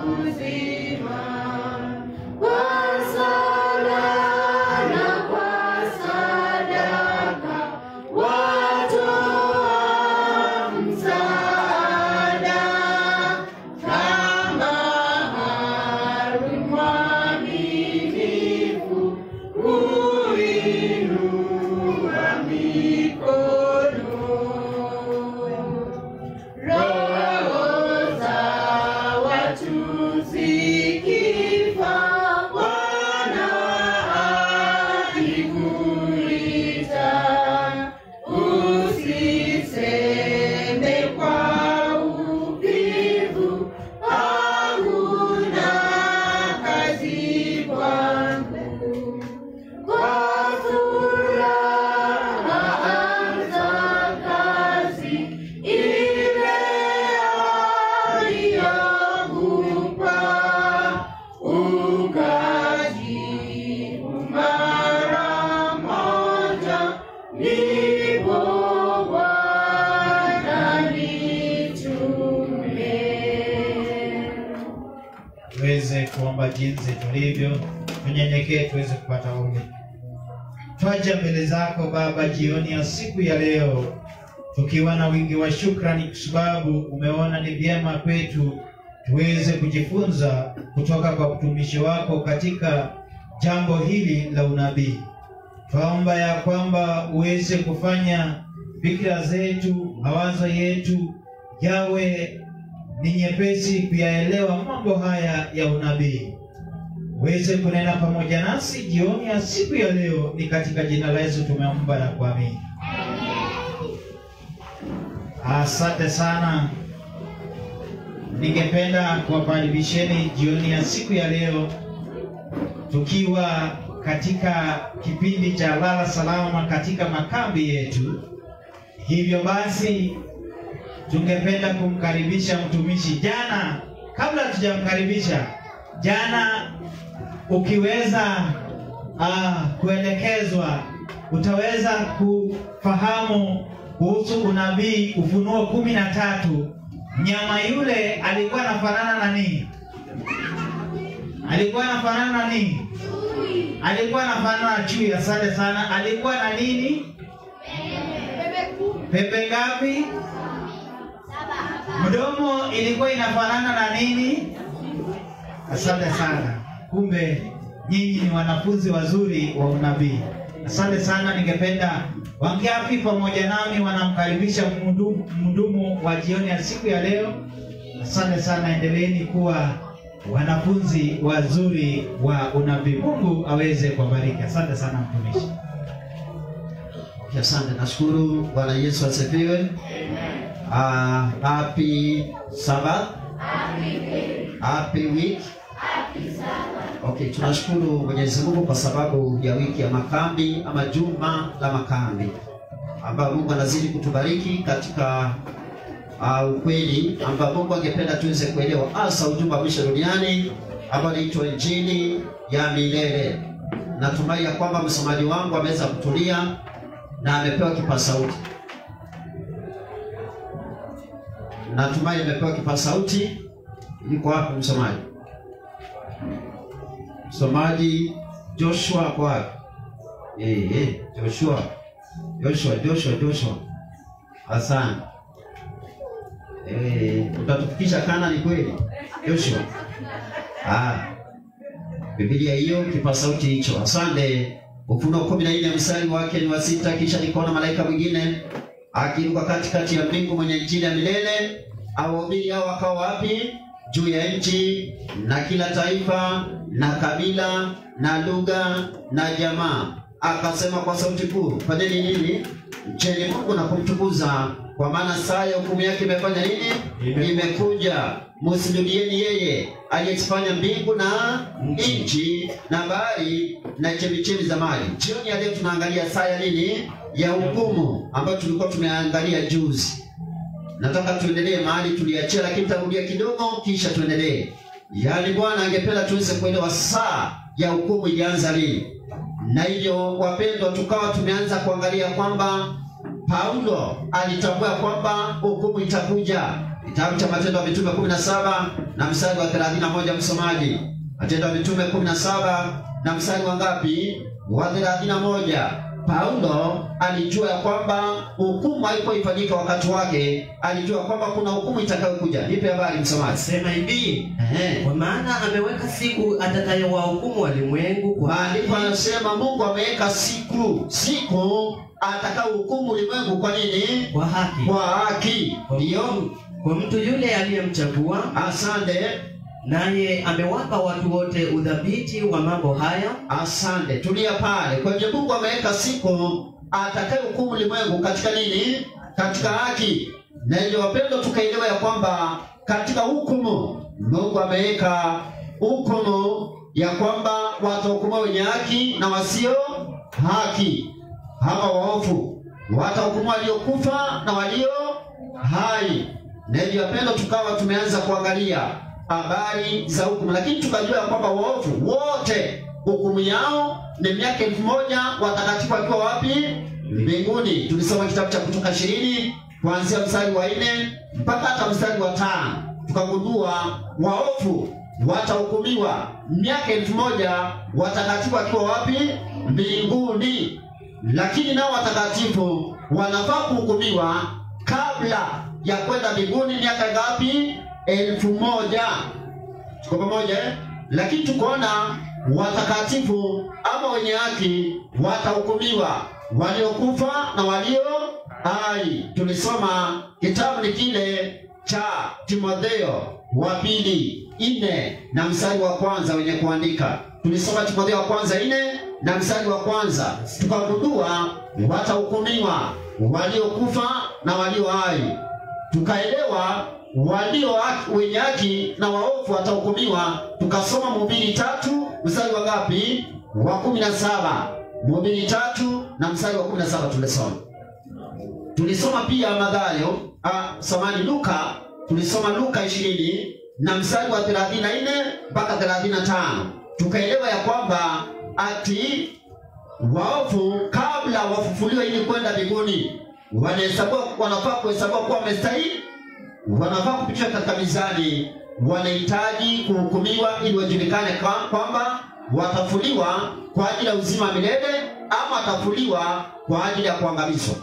uzima. Kwa sala na kwa sadaka watoa msaada kama Haruni mwaminifu huinua mikono. Roho za watu zikifa, Bwana akikuita, usiseme kwa uvivu, hakuna kazi kwangu. Kwa furaha anza kazi ile aliyokupa, ukajibu mara moja, ndipo Bwana nitume. tuweze kuomba jinsi tulivyo, tunyenyekee tuweze kupata ombi. Twaja mbele zako Baba jioni ya siku ya leo tukiwa na wingi wa shukrani, kwa sababu umeona ni vyema kwetu tuweze kujifunza kutoka kwa mtumishi wako katika jambo hili la unabii. Twaomba ya kwamba uweze kufanya fikira zetu, mawazo yetu yawe ni nyepesi kuyaelewa mambo haya ya unabii. Uweze kunena pamoja nasi jioni ya siku ya leo, ni katika jina la Yesu tumeomba na kuamini. Asante sana. Ningependa kuwakaribisheni jioni ya siku ya leo tukiwa katika kipindi cha lala salama katika makambi yetu. Hivyo basi tungependa kumkaribisha mtumishi. Jana, kabla tujamkaribisha, jana ukiweza uh, kuelekezwa, utaweza kufahamu kuhusu unabii Ufunuo kumi na tatu. Mnyama yule alikuwa anafanana na nini? Alikuwa anafanana na nini? Alikuwa anafanana na chui. Asante sana. Alikuwa na nini? Pepe ngapi? Mdomo ilikuwa inafanana na nini? Asante sana. Kumbe nyinyi ni wanafunzi wazuri wa unabii. Asante sana. Ningependa wangapi pamoja nami wanamkaribisha mhudumu mhudumu wa jioni ya siku ya leo. Asante sana, endeleeni kuwa wanafunzi wazuri wa unabii. Mungu aweze kuwabariki. Asante sana mtumishi. Okay, Asante, nashukuru. Bwana Yesu asifiwe. Ah, happy Sabbath. Happy week. Okay, tunashukuru Mwenyezi Mungu kwa sababu ya wiki ya makambi ama juma la makambi ambayo Mungu anazidi kutubariki katika uh, ukweli ambao Mungu angependa tuweze kuelewa hasa ujumbe wa mwisho duniani ambao inaitwa Injili ya milele. Natumai ya kwamba msomaji wangu ameweza kutulia na amepewa kipaza sauti. Natumai amepewa kipaza sauti. Yuko wapi msomaji? Msomaji Joshua kwa wapi? Eh, eh, Joshua. Joshua, Joshua, Joshua. Asante. Eh, utatufikisha Kanani kweli? Joshua. Ah. Biblia hiyo kipaza sauti hicho. Asante. Ufunuo kumi na nne mstari wake ni wa sita. Kisha nikaona malaika mwingine akiruka katikati ya mbingu mwenye injili ya milele awahubiri hao wakawa wapi? Juu ya nchi na kila taifa na kabila na lugha na jamaa. Akasema kwa sauti kuu, fanyeni nini? Mcheni Mungu na kumtukuza, kwa maana saa ya hukumu yake imefanya nini? Imekuja. Imekuja. Msujudieni yeye aliyezifanya mbingu na nchi na bahari na chemichemi za maji. Jioni ya leo tunaangalia saa ya nini? Ya hukumu ambayo tulikuwa tumeangalia juzi. Nataka tuendelee mahali tuliachia, lakini tarudia kidogo, kisha tuendelee. Yaani Bwana angependa tuweze kuelewa saa ya hukumu ilianza lini, na hivyo wapendwa, tukawa tumeanza kuangalia kwamba Paulo alitambua kwamba hukumu itakuja kitabu cha Matendo ya Mitume 17 na mstari wa 31, msomaji. Matendo ya Mitume 17 na mstari wa ngapi? Wa 31. Paulo alijua ya kwamba hukumu haipoifanyika wakati wake, alijua kwamba kuna hukumu itakayokuja. Nipe habari msomaji. Sema hivi, Ehe. kwa maana ameweka siku atakayowahukumu walimwengu kwa Maandiko anasema Mungu ameweka siku, siku atakayohukumu ulimwengu. Kwa nini? kwa haki Kwa haki. kwa Ndiyo, mtu, kwa mtu yule aliyemchagua, asante. naye amewapa watu wote udhabiti wa mambo haya, Asante, tulia pale. Kwa hivyo Mungu ameweka siku atakayehukumu ulimwengu katika nini? Katika haki. Na hivyo wapendwa, tukaelewa ya kwamba katika hukumu Mungu ameweka hukumu ya kwamba watahukumiwa wenye haki na wasio haki, ama waovu, watahukumiwa waliokufa na walio hai. Na hivyo wapendwa, tukawa tumeanza kuangalia habari za hukumu, lakini tukajua ya kwamba waovu wote hukumu yao ni miaka elfu moja watakatifu wakiwa wapi? Mbinguni. Tulisoma kitabu cha Kutoka ishirini kuanzia mstari wa nne mpaka hata mstari wa tano tukagundua waovu watahukumiwa miaka elfu moja watakatifu wakiwa wapi? Mbinguni. Lakini nao watakatifu wanafaa kuhukumiwa kabla ya kwenda mbinguni miaka ngapi? Elfu moja. Tuko pamoja eh? Lakini tukaona watakatifu ama wenye haki watahukumiwa, waliokufa na walio hai. Tulisoma kitabu ni kile cha Timotheo wa pili nne na mstari wa kwanza wenye kuandika. Tulisoma Timotheo wa kwanza nne na mstari wa kwanza tukagundua watahukumiwa waliokufa na walio hai tukaelewa walio haki, wenye haki na waovu watahukumiwa. Tukasoma Mhubiri tatu mstari wa ngapi? Wa kumi na saba. Mhubiri tatu na mstari wa kumi na saba tulisoma. Tulisoma pia Mathayo, ah, samani Luka, tulisoma Luka ishirini na mstari wa thelathini na nne mpaka thelathini na tano tukaelewa ya kwamba ati waovu kabla wafufuliwe ili kwenda mbinguni wanahesabiwa wanafaa kuhesabiwa kuwa wamestahili, wanafaa kupitishwa katika mizani, wanahitaji kuhukumiwa ili wajulikane kwa- kwamba watafuliwa kwa ajili ya uzima wa milele ama watafuliwa kwa ajili ya kuangamizwa.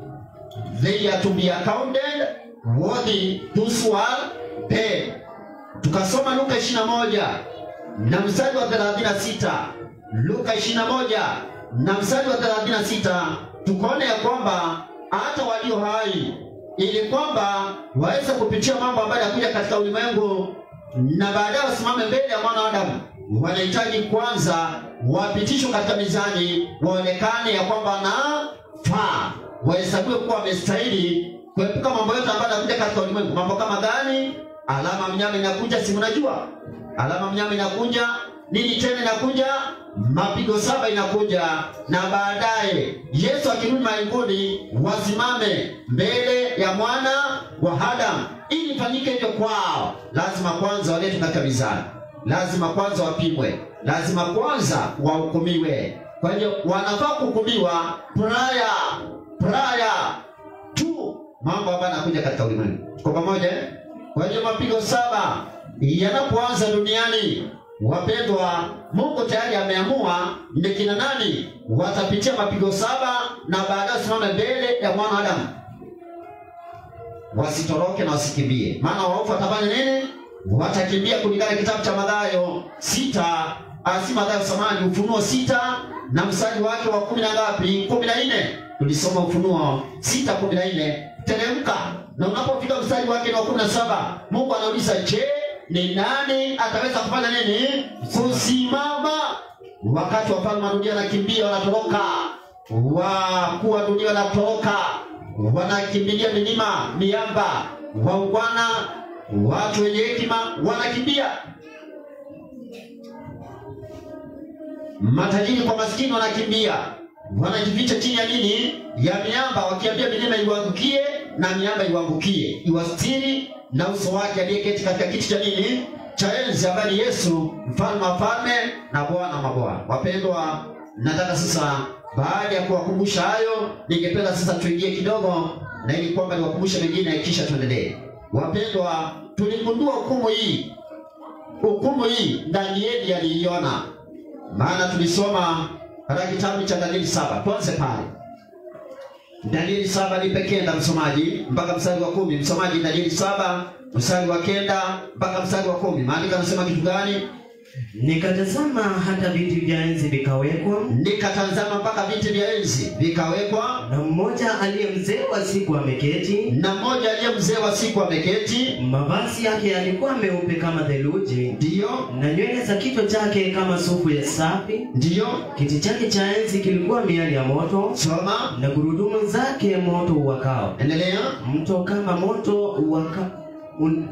They are to be accounted worthy those who are dead. Tukasoma Luka 21 na mstari wa 36. Luka 21 na mstari wa 36 tukaona ya kwamba hata walio hai ili kwamba waweze kupitia mambo ambayo yanakuja katika ulimwengu na baadaye wasimame mbele ya mwana wa Adamu, wanahitaji kwanza wapitishwe katika mizani, waonekane ya kwamba wanafaa, wahesabiwe kuwa wamestahili kuepuka mambo yote ambayo yanakuja katika ulimwengu. Mambo kama gani? Alama mnyama inakuja, si mnajua alama mnyama inakuja, nini tena inakuja? Mapigo saba inakuja, na baadaye Yesu akirudi mbinguni, wasimame mbele ya mwana wa Adamu. Ili ifanyike hivyo kwao, lazima kwanza waletwe katika mizani, lazima kwanza wapimwe, lazima kwanza wahukumiwe. Kwa hiyo wanafaa kuhukumiwa prior prior tu mambo ambayo yanakuja katika ulimwengu. Tuko pamoja? eh? Kwa hiyo mapigo saba yanapoanza duniani, wapendwa, Mungu tayari ameamua ni kina nani watapitia mapigo saba na baadaye wasimame mbele ya mwana wa Adamu, wasitoroke na wasikimbie, maana waovu watafanya nini? Watakimbia kulingana na kitabu cha Mathayo sita ah, si Mathayo samani, Ufunuo sita na mstari wake wa kumi na ngapi? kumi na nne. Tulisoma Ufunuo sita kumi na nne. Teremka na unapofika mstari wake wa kumi na saba Mungu anauliza, je, ni nani ataweza kufanya nini? Kusimama. Wakati wafalme wa dunia wanakimbia, wanatoroka, wakuu wa dunia wanatoroka, wanakimbilia milima, miamba, waungwana, watu wenye hekima wanakimbia. Matajiri kwa maskini wanakimbia, wanajificha chini ya nini? Ya miamba, wakiambia milima iwaangukie na miamba iwaangukie, iwastiri na uso wake aliyeketi katika kiti cha nini? Cha enzi, ambaye ni Yesu, mfalme wa falme na Bwana wa mabwana. Wapendwa, nataka sasa, baada ya kuwakumbusha hayo, ningependa sasa tuingie kidogo, na ili kwamba niwakumbushe mengine, kisha tuendelee. Wapendwa, tuligundua hukumu hii, hukumu hii Danieli aliiona, maana tulisoma katika kitabu cha Danieli saba. Tuanze pale Danieli saba nipe kenda msomaji mpaka mstari wa kumi. Msomaji Danieli saba mstari wa kenda mpaka mstari wa kumi. Maandiko yanasema kitu gani? Nikatazama hata viti vya enzi vikawekwa, Nikatazama mpaka viti vya enzi vikawekwa, na mmoja aliye mzee wa siku ameketi, na mmoja aliye mzee wa siku ameketi, mavazi yake yalikuwa meupe kama theluji, ndiyo na nywele za kichwa chake kama sufu ya safi. ndiyo, Kiti chake cha enzi kilikuwa miali ya moto, soma, na gurudumu zake moto uwakao. endelea. Mto kama moto uwaka, un,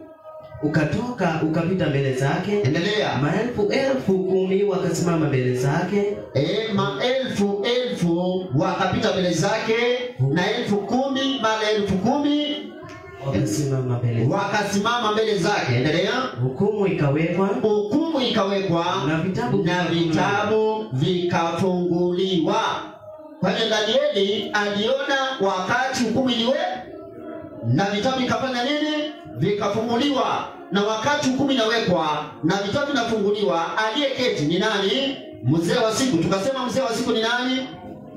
ukatoka ukapita mbele zake, Endelea. maelfu elfu kumi wakasimama mbele zake, E, maelfu elfu wakapita mbele zake, na elfu kumi mara elfu kumi wakasimama mbele wakasimama mbele zake. Endelea. hukumu ikawekwa Hukumu ikawekwa na vitabu na vitabu vikafunguliwa. Kwa hiyo Danieli aliona wakati hukumu iliwe na vitabu vikafanya nini? Vikafunguliwa. Na wakati hukumu inawekwa na vitabu vinafunguliwa, aliyeketi ni nani? Mzee wa siku. Tukasema mzee wa siku ni nani?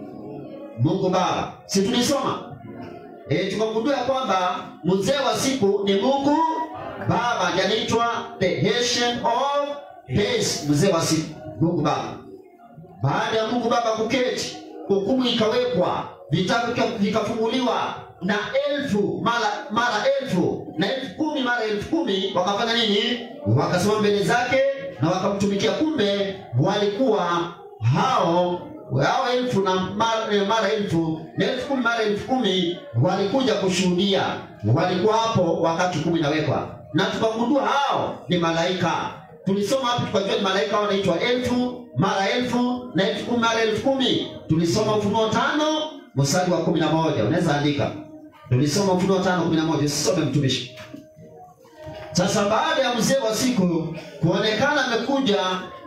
Mungu Baba. Si tulisoma e, tukagundua ya kwamba mzee wa siku ni Mungu Baba, yanaitwa the Ancient of Days, mzee wa siku, Mungu Baba. Baada ya Mungu Baba kuketi, hukumu ikawekwa, vitabu vika- vikafunguliwa, na elfu mara mara elfu na elfu kumi mara elfu kumi wakafanya nini? Wakasimama mbele zake na wakamtumikia. Kumbe walikuwa hao hao elfu na mara, eh, mara elfu na elfu kumi mara elfu kumi walikuja kushuhudia, walikuwa hapo wakati hukumu inawekwa, na tukagundua hao ni malaika tulisoma hapo tukajua ni malaika hao wanaitwa elfu mara elfu na elfu kumi mara elfu kumi tulisoma ufunuo tano mstari wa kumi na moja unaweza andika tulisoma ufunuo tano kumi na moja usisome mtumishi sasa baada ya mzee wa siku kuonekana amekuja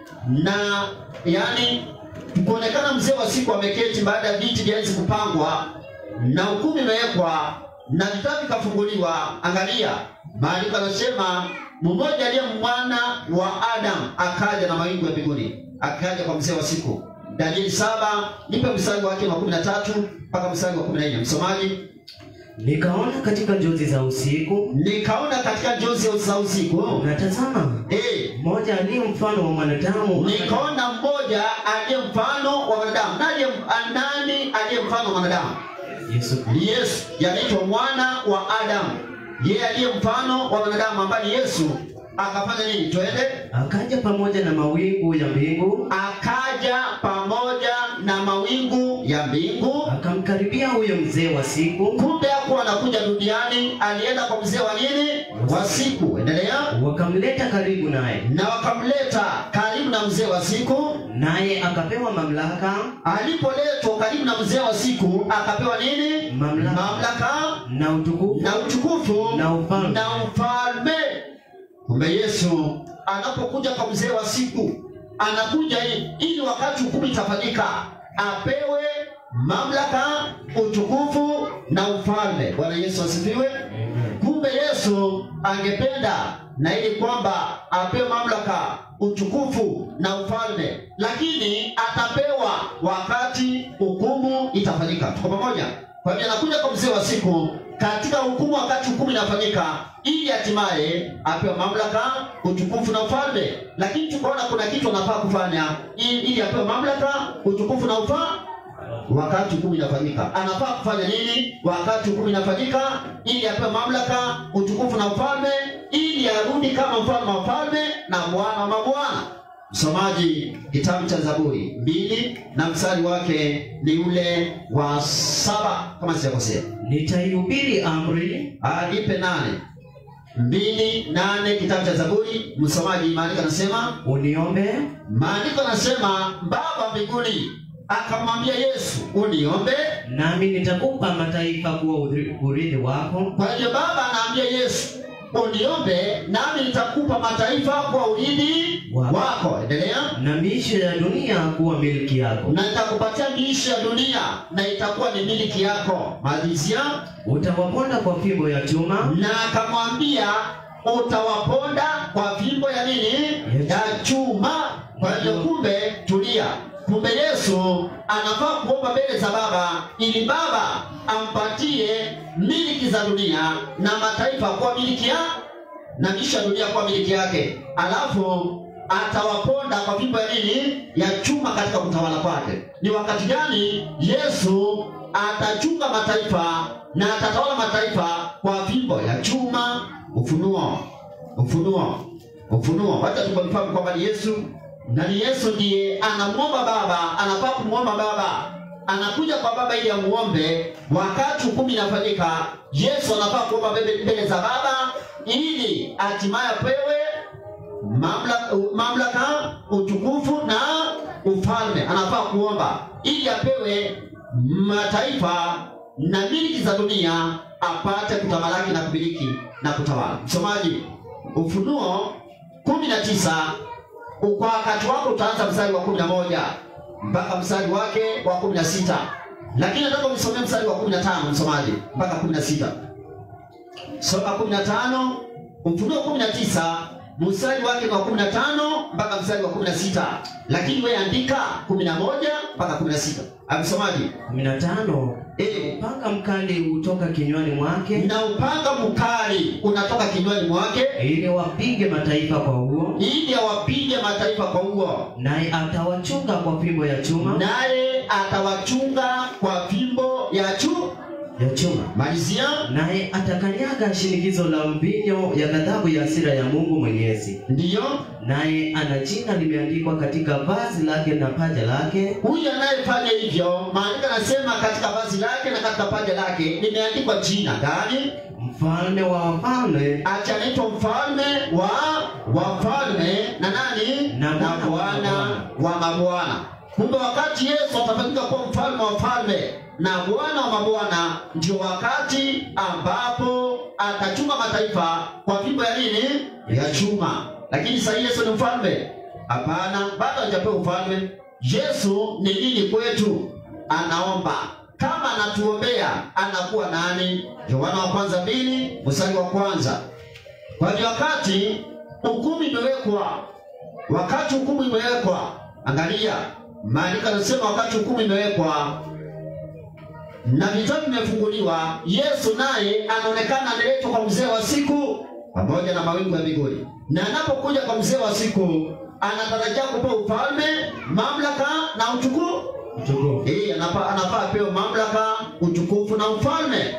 na yani kuonekana mzee wa siku ameketi baada ya viti vya enzi kupangwa na hukumu imewekwa na vitabu vikafunguliwa angalia maandiko yanasema mmoja aliye mwana wa adamu akaja na mawingu ya mbinguni akaja kwa mzee wa siku danieli saba nipe mstari wake wa kumi na tatu mpaka mstari wa kumi na nne msomaji nikaona katika njozi za usiku nikaona katika njozi za usiku na tazama eh, mmoja aliye mfano wa mwanadamu nikaona mmoja aliye mfano wa wanadamu nani nani aliye mfano wa wanadamu Yesu ni yesu yanaitwa mwana wa adamu yeye aliye mfano wa wanadamu ambaye ni yesu akafanya nini twende akaja pamoja na mawingu ya mbingu akaja pamoja na mawingu ya mbingu akamkaribia huyo mzee wa siku kumbe hakuwa anakuja duniani alienda kwa mzee wa nini wa siku endelea wakamleta karibu naye na wakamleta karibu na mzee wa siku naye akapewa mamlaka alipoletwa karibu na mzee wa siku akapewa nini Mamlaka. mamlaka na utukufu na utukufu Na ufalme. na ufalme kumbe yesu anapokuja kwa mzee wa siku anakuja ili, ili wakati hukumu itafanyika apewe mamlaka utukufu na ufalme bwana yesu asifiwe kumbe yesu angependa na ili kwamba apewe mamlaka utukufu na ufalme lakini atapewa wakati hukumu itafanyika tuko pamoja kwa hivyo anakuja kwa mzee wa siku katika hukumu wakati hukumu inafanyika ili hatimaye apewe mamlaka utukufu na ufalme lakini tukaona kuna kitu anafaa kufanya ili, ili apewe mamlaka utukufu na ufalme wakati hukumu inafanyika anafaa kufanya nini wakati hukumu inafanyika ili apewe mamlaka utukufu na ufalme ili arudi kama mfalme wa falme na bwana wa mabwana msomaji kitabu cha zaburi mbili na mstari wake ni ule wa saba kama sijakosea nitaihubiri amri alipe nane mbili nane kitabu cha zaburi msomaji maandiko anasema uniombe maandiko anasema baba mbinguni akamwambia yesu uniombe nami nitakupa mataifa kuwa uri- urithi wako kwa hiyo baba anaambia yesu uniombe nami nitakupa mataifa kwa urithi Wako. wako endelea na miisho ya dunia kuwa milki yako na nitakupatia miisho ya dunia na itakuwa ni miliki yako malizia utawaponda kwa fimbo ya chuma na akamwambia utawaponda kwa fimbo ya nini ya chuma kwa hiyo kumbe tulia kumbe yesu anafaa kuomba mbele za baba ili baba ampatie miliki za dunia na mataifa kuwa miliki ya na kisha dunia kuwa miliki yake alafu atawaponda kwa fimbo ya nini ya chuma katika kutawala kwake ni wakati gani yesu atachunga mataifa na atatawala mataifa kwa fimbo ya chuma ufunuo ufunuo ufunuo wacha tukafahamu kwamba ni yesu na ni yesu ndiye anamwomba baba anafaa kumwomba baba anakuja kwa baba ili amuombe wakati hukumu inafanyika yesu anafaa kuomba mbele mbele za baba ili hatimaye apewe mamlaka, mamlaka utukufu na ufalme anafaa kuomba ili apewe mataifa na miliki za dunia apate kutamalaki na kumiliki na kutawala msomaji ufunuo kumi na tisa kwa wakati wako utaanza mstari wa kumi na moja mpaka mstari wake wa kumi na sita lakini nataka unisomee mstari wa kumi na tano msomaji mpaka kumi na sita soma kumi na tano ufunuo kumi na tisa mstari wake ni wa kumi na tano mpaka mstari wa kumi na sita lakini wewe andika kumi na moja mpaka kumi na sita amsomaji kumi na tano e, upanga mkali hutoka kinywani mwake na upanga mkali unatoka kinywani mwake ili wapige mataifa kwa huo ili awapige mataifa kwa huo naye atawachunga kwa fimbo ya chuma naye atawachunga kwa fimbo ya chu ya chuma malizia naye atakanyaga shinikizo la mvinyo ya ghadhabu ya hasira ya mungu mwenyezi ndiyo naye ana jina limeandikwa katika vazi lake na paja lake huyu anayefanya hivyo maandiko anasema katika vazi lake na katika paja lake limeandikwa jina gani mfalme wa wafalme ati anaitwa mfalme wa wafalme na nani Na na Bwana wa bwana wa mabwana kumbe wakati yesu atafanyika kuwa mfalme wa wafalme na bwana wa mabwana ndio wakati ambapo atachunga mataifa kwa fimbo ya nini ya chuma lakini sahii yesu ni mfalme hapana bado hajapewa ufalme yesu ni nini kwetu anaomba kama anatuombea anakuwa nani yohana wa kwanza mbili mstari wa kwanza kwa hiyo wakati hukumu imewekwa wakati hukumu imewekwa angalia maandiko anasema wakati hukumu imewekwa na vitabu vimefunguliwa yesu naye anaonekana analetwa kwa mzee wa siku pamoja na mawingu ya mbinguni na anapokuja kwa mzee wa siku anatarajia kupewa ufalme mamlaka na utukufu mtukufu Eh, anafaa anafaa apewe mamlaka utukufu na ufalme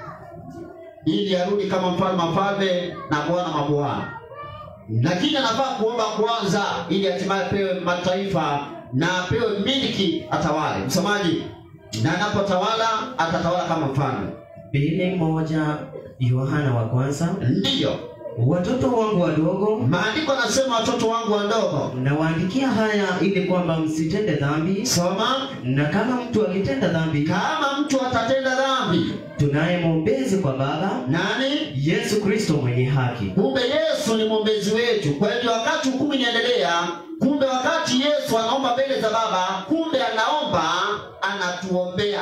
ili arudi kama mfalme wa falme na bwana mabwana lakini anafaa kuomba kwanza ili hatimaye apewe mataifa na apewe miliki atawale msomaji na anapotawala atatawala kama mfalme pili moja yohana wa kwanza ndiyo watoto wangu wadogo maandiko anasema watoto wangu wadogo nawaandikia haya ili kwamba msitende dhambi soma na kama mtu akitenda dhambi kama mtu atatenda dhambi tunaye mwombezi kwa baba nani yesu kristo mwenye haki kumbe yesu ni mwombezi wetu kwa hivyo wakati hukumu inaendelea kumbe wakati yesu anaomba mbele za baba kumbe anaomba anatuombea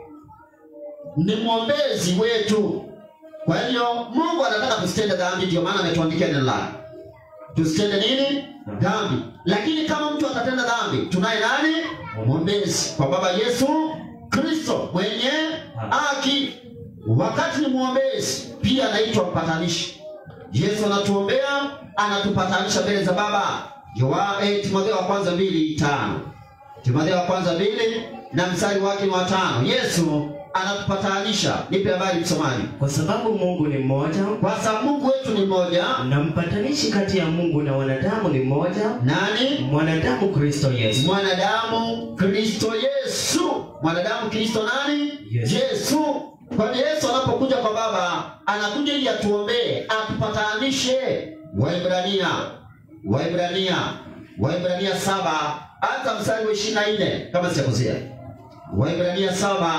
ni mwombezi wetu kwa hivyo mungu anataka tusitende dhambi ndio maana ametuandikia neno lake tusitende nini dhambi lakini kama mtu atatenda dhambi tunaye nani mwombezi kwa baba yesu kristo mwenye haki wakati ni mwombezi pia anaitwa mpatanishi yesu anatuombea anatupatanisha mbele za baba Yoa- eh, timotheo wa kwanza mbili tano timotheo wa kwanza mbili na mstari wake ni wa tano yesu anatupatanisha nipe habari msomaji kwa sababu mungu ni mmoja kwa sababu mungu wetu ni mmoja na mpatanishi kati ya mungu na wanadamu ni mmoja nani mwanadamu kristo yesu mwanadamu kristo yesu mwanadamu kristo nani Yesu. yesu kwani yesu anapokuja kwa baba anakuja ili atuombee atupatanishe waibrania waibrania waibrania saba hata mstari wa ishiri na nne kama sijakosea waibrania saba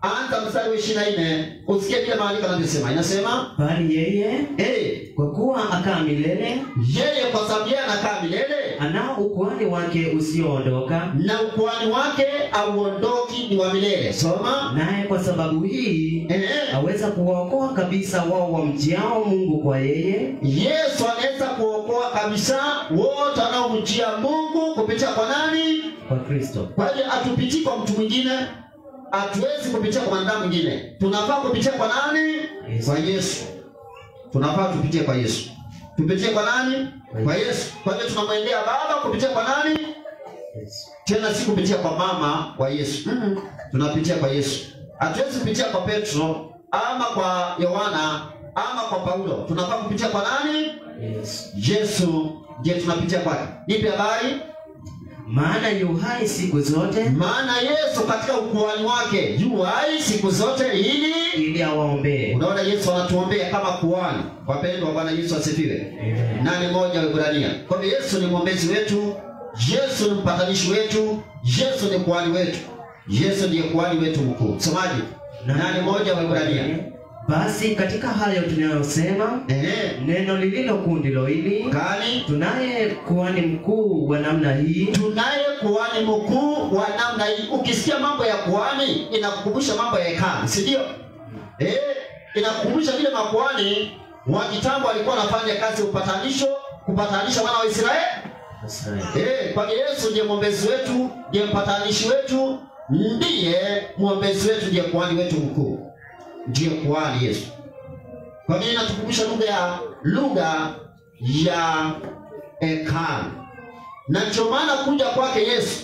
anza mstari wa ishirini na nne usikie vile maandiko anavyosema inasema bali yeye hey, kwa kuwa akaa milele yeye kwa sababu yeye anakaa milele anao ukuhani wake usioondoka na ukuhani wake auondoki ni wa milele soma naye kwa sababu hii eh, aweza kuwaokoa kabisa wao wamjiao mungu kwa yeye yesu anaweza kuokoa kabisa wote wanaomjia mungu kupitia kwa nani kwa kristo kwa hiyo hatupitii kwa mtu mwingine hatuwezi kupitia kwa mwanadamu mwingine tunafaa kupitia kwa nani Yesu. kwa yesu tunafaa tupitie kwa yesu tupitie kwa nani kwa yesu kwa hiyo tunamwendea baba kupitia kwa nani Yesu. tena si kupitia kwa mama wa yesu Mm-mm. tunapitia kwa yesu hatuwezi kupitia kwa petro ama kwa yohana ama kwa paulo tunafaa kupitia kwa nani Yesu. yesu je tunapitia kwake ipi habari maana yu hai siku zote maana yesu katika ukuhani wake yu hai siku zote ili ili awaombee unaona yesu anatuombea kama kuhani wapendwa bwana yesu asifiwe nane moja Waebrania. Kwa hivyo Yesu ni mwombezi wetu, Yesu ni mpatanishi wetu, Yesu ni kuhani wetu, Yesu ndiye kuhani wetu mkuu. Msomaji, nane moja Waebrania. basi katika hayo tunayosema Ehe, neno lililo kuu ndilo hili kani tunaye kuhani mkuu wa namna hii tunaye kuhani mkuu wa namna hii. Ukisikia mambo ya kuhani inakukumbusha mambo ya hekalu, si ndio? Eh, inakukumbusha vile makuhani wa kitambo walikuwa wanafanya kazi ya upatanisho, kupatanisha wana wa Israeli Eh, kwa hiyo Yesu ndiye mwombezi wetu, ndiye mpatanishi wetu, ndiye mwombezi wetu, ndiye kuhani wetu mkuu, ndiye kuhani Yesu. Kwa hiyo inatukumbusha lugha ya lugha ya hekalu, na ndio maana kuja kwake Yesu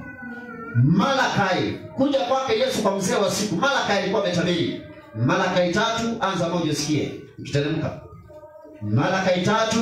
Malakai, kuja kwake Yesu kwa mzee wa siku, Malakai alikuwa ametabiri. Malakai tatu, anza moja usikie, ukiteremka. Malakai tatu,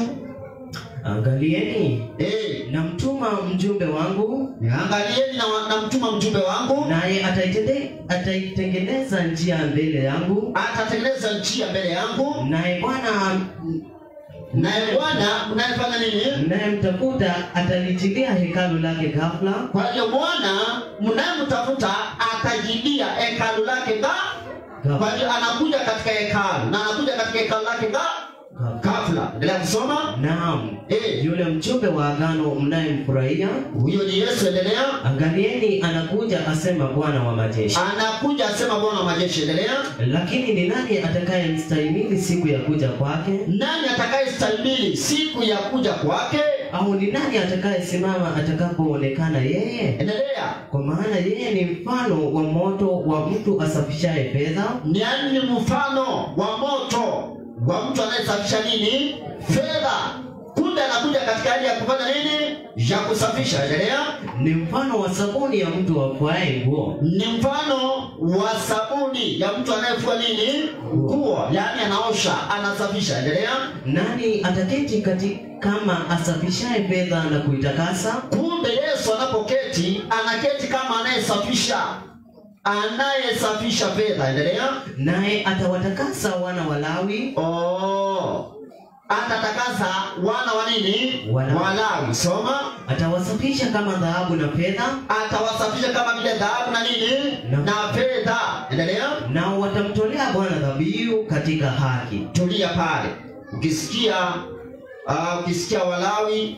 angalieni eh, namtuma mjumbe wangu Angalieni na, na mtuma mjumbe wangu naye ataitende- ataitengeneza njia mbele yangu atatengeneza njia mbele yangu, naye bwana naye Bwana mnayefanya nini? mnayemtafuta atalijilia hekalu lake ghafla Kwa hiyo Bwana mnayemtafuta atajilia hekalu lake ga. Kwa ghafla, hiyo anakuja katika hekalu na anakuja katika hekalu lake ga ghafla. ghafla. Endelea kusoma. naam Eh, yule mjumbe wa agano mnayemfurahia huyo ni Yesu. Endelea. angalieni anakuja asema bwana wa majeshi Anakuja asema Bwana wa majeshi. Endelea. lakini ni nani atakayemstahimili siku ya kuja kwake Nani atakayestahimili siku ya kuja kwake? au ni nani atakayesimama atakapoonekana yeye Endelea. kwa maana yeye ni mfano wa moto wa mtu asafishaye fedha ni yaani ni mfano wa moto wa mtu anayesafisha nini fedha kumbe anakuja katika hali ya kufanya nini ya kusafisha endelea ni mfano wa sabuni ya mtu afuaye nguo ni mfano wa sabuni ya mtu anayefua nini nguo yaani anaosha anasafisha endelea nani ataketi kati kama asafishaye fedha na kuitakasa kumbe yesu anapoketi anaketi kama anayesafisha anayesafisha fedha endelea naye atawatakasa wana wa Lawi oh. atatakasa wana wa nini Walawi. walawi soma atawasafisha kama dhahabu na fedha atawasafisha kama vile dhahabu na nini Na- na fedha endelea nao watamtolea bwana dhabihu katika haki tulia pale ukisikia uh, ukisikia walawi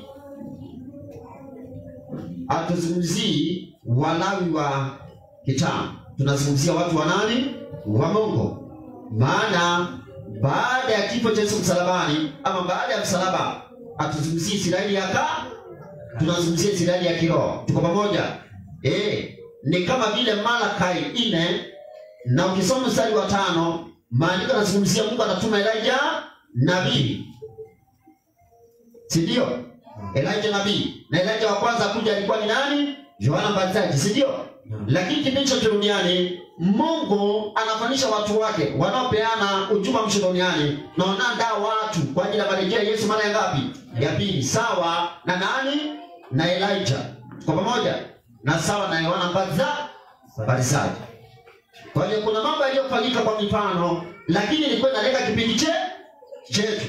hatuzungumzii walawi wa kitambo tunazungumzia watu wa nani wa mungu maana baada ya kifo cha yesu msalabani ama baada ya msalaba hatuzungumzii israeli ya ka tunazungumzia israeli ya kiroho tuko pamoja eh ni kama vile malakai ine na ukisoma mstari wa tano maandiko yanazungumzia mungu anatuma elija nabii si ndio elija nabii na elija wa kwanza kuja alikuwa ni nani yohana mbatizaji si ndio lakini kipindi cha duniani mungu anafanisha watu wake wanaopeana ujumbe wa mwisho duniani na wanaandaa watu kwa ajili ya marejeo ya yesu mara ya ngapi ya pili sawa na nani na elija kwa pamoja na sawa na yohana mbatiza- mbatizaji kwa hiyo kuna mambo yaliyofanyika kwa mifano lakini ilikuwa inalenga kipindi che chetu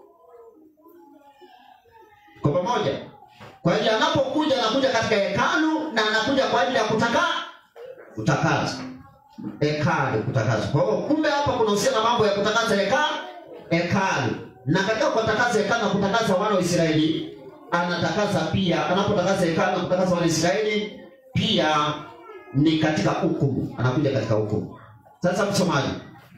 kwa pamoja kwa hiyo anapokuja anakuja katika hekalu na anakuja kwa ajili ya kutaka kutakasa hekalu kutakaswa. Kwa hiyo kumbe hapa kunahusiana na mambo ya kutakasa hekalu hekalu, na katika kutakasa hekalu na kutakasa wana wa Israeli anatakasa pia, anapotakasa hekalu na kutakasa wana wa Israeli pia ni katika hukumu, anakuja katika hukumu. Sasa msomaji,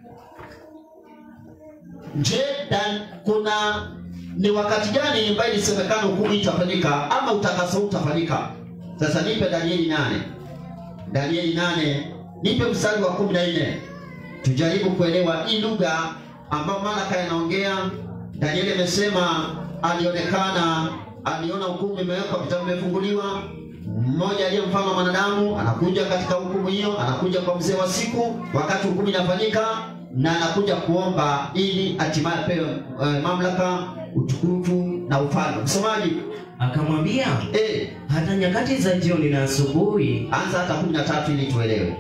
je, dan kuna ni wakati gani ambayo ilisemekana hukumu itafanyika ama utakaso utafanyika? Sasa nipe Danieli nane Danieli nane nipe mstari wa kumi na nne tujaribu kuelewa hii lugha ambayo Malaka yanaongea. Danieli amesema alionekana, aliona hukumu imewekwa, vitabu vimefunguliwa. Mmoja aliye mfano wa mwanadamu anakuja katika hukumu hiyo, anakuja kwa mzee wa siku wakati hukumu inafanyika, na anakuja kuomba ili hatimaye apewe eh, mamlaka, utukufu na ufalme. Msomaji Akamwambia, eh, hata nyakati za jioni na asubuhi, anza hata kumi na tatu ili tuelewe.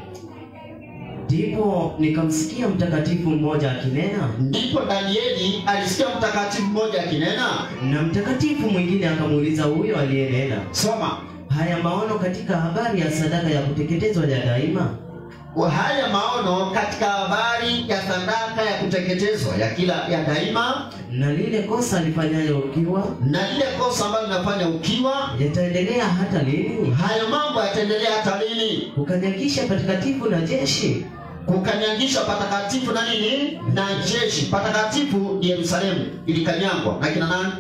ndipo nikamsikia mtakatifu mmoja akinena, Ndipo Danieli alisikia mtakatifu mmoja akinena. na mtakatifu mwingine akamuuliza huyo aliyenena, Soma haya maono katika habari ya sadaka ya kuteketezwa ya daima haya maono katika habari ya sadaka ya kuteketezwa ya kila ya daima, na lile kosa lifanyayo ukiwa na lile kosa ambalo linafanya ukiwa. yataendelea hata lini? Hayo mambo yataendelea hata lini? Kukanyagisha patakatifu na jeshi Kukanyagisha patakatifu na nini na jeshi. Patakatifu ni Yerusalemu, ilikanyangwa na kina nani?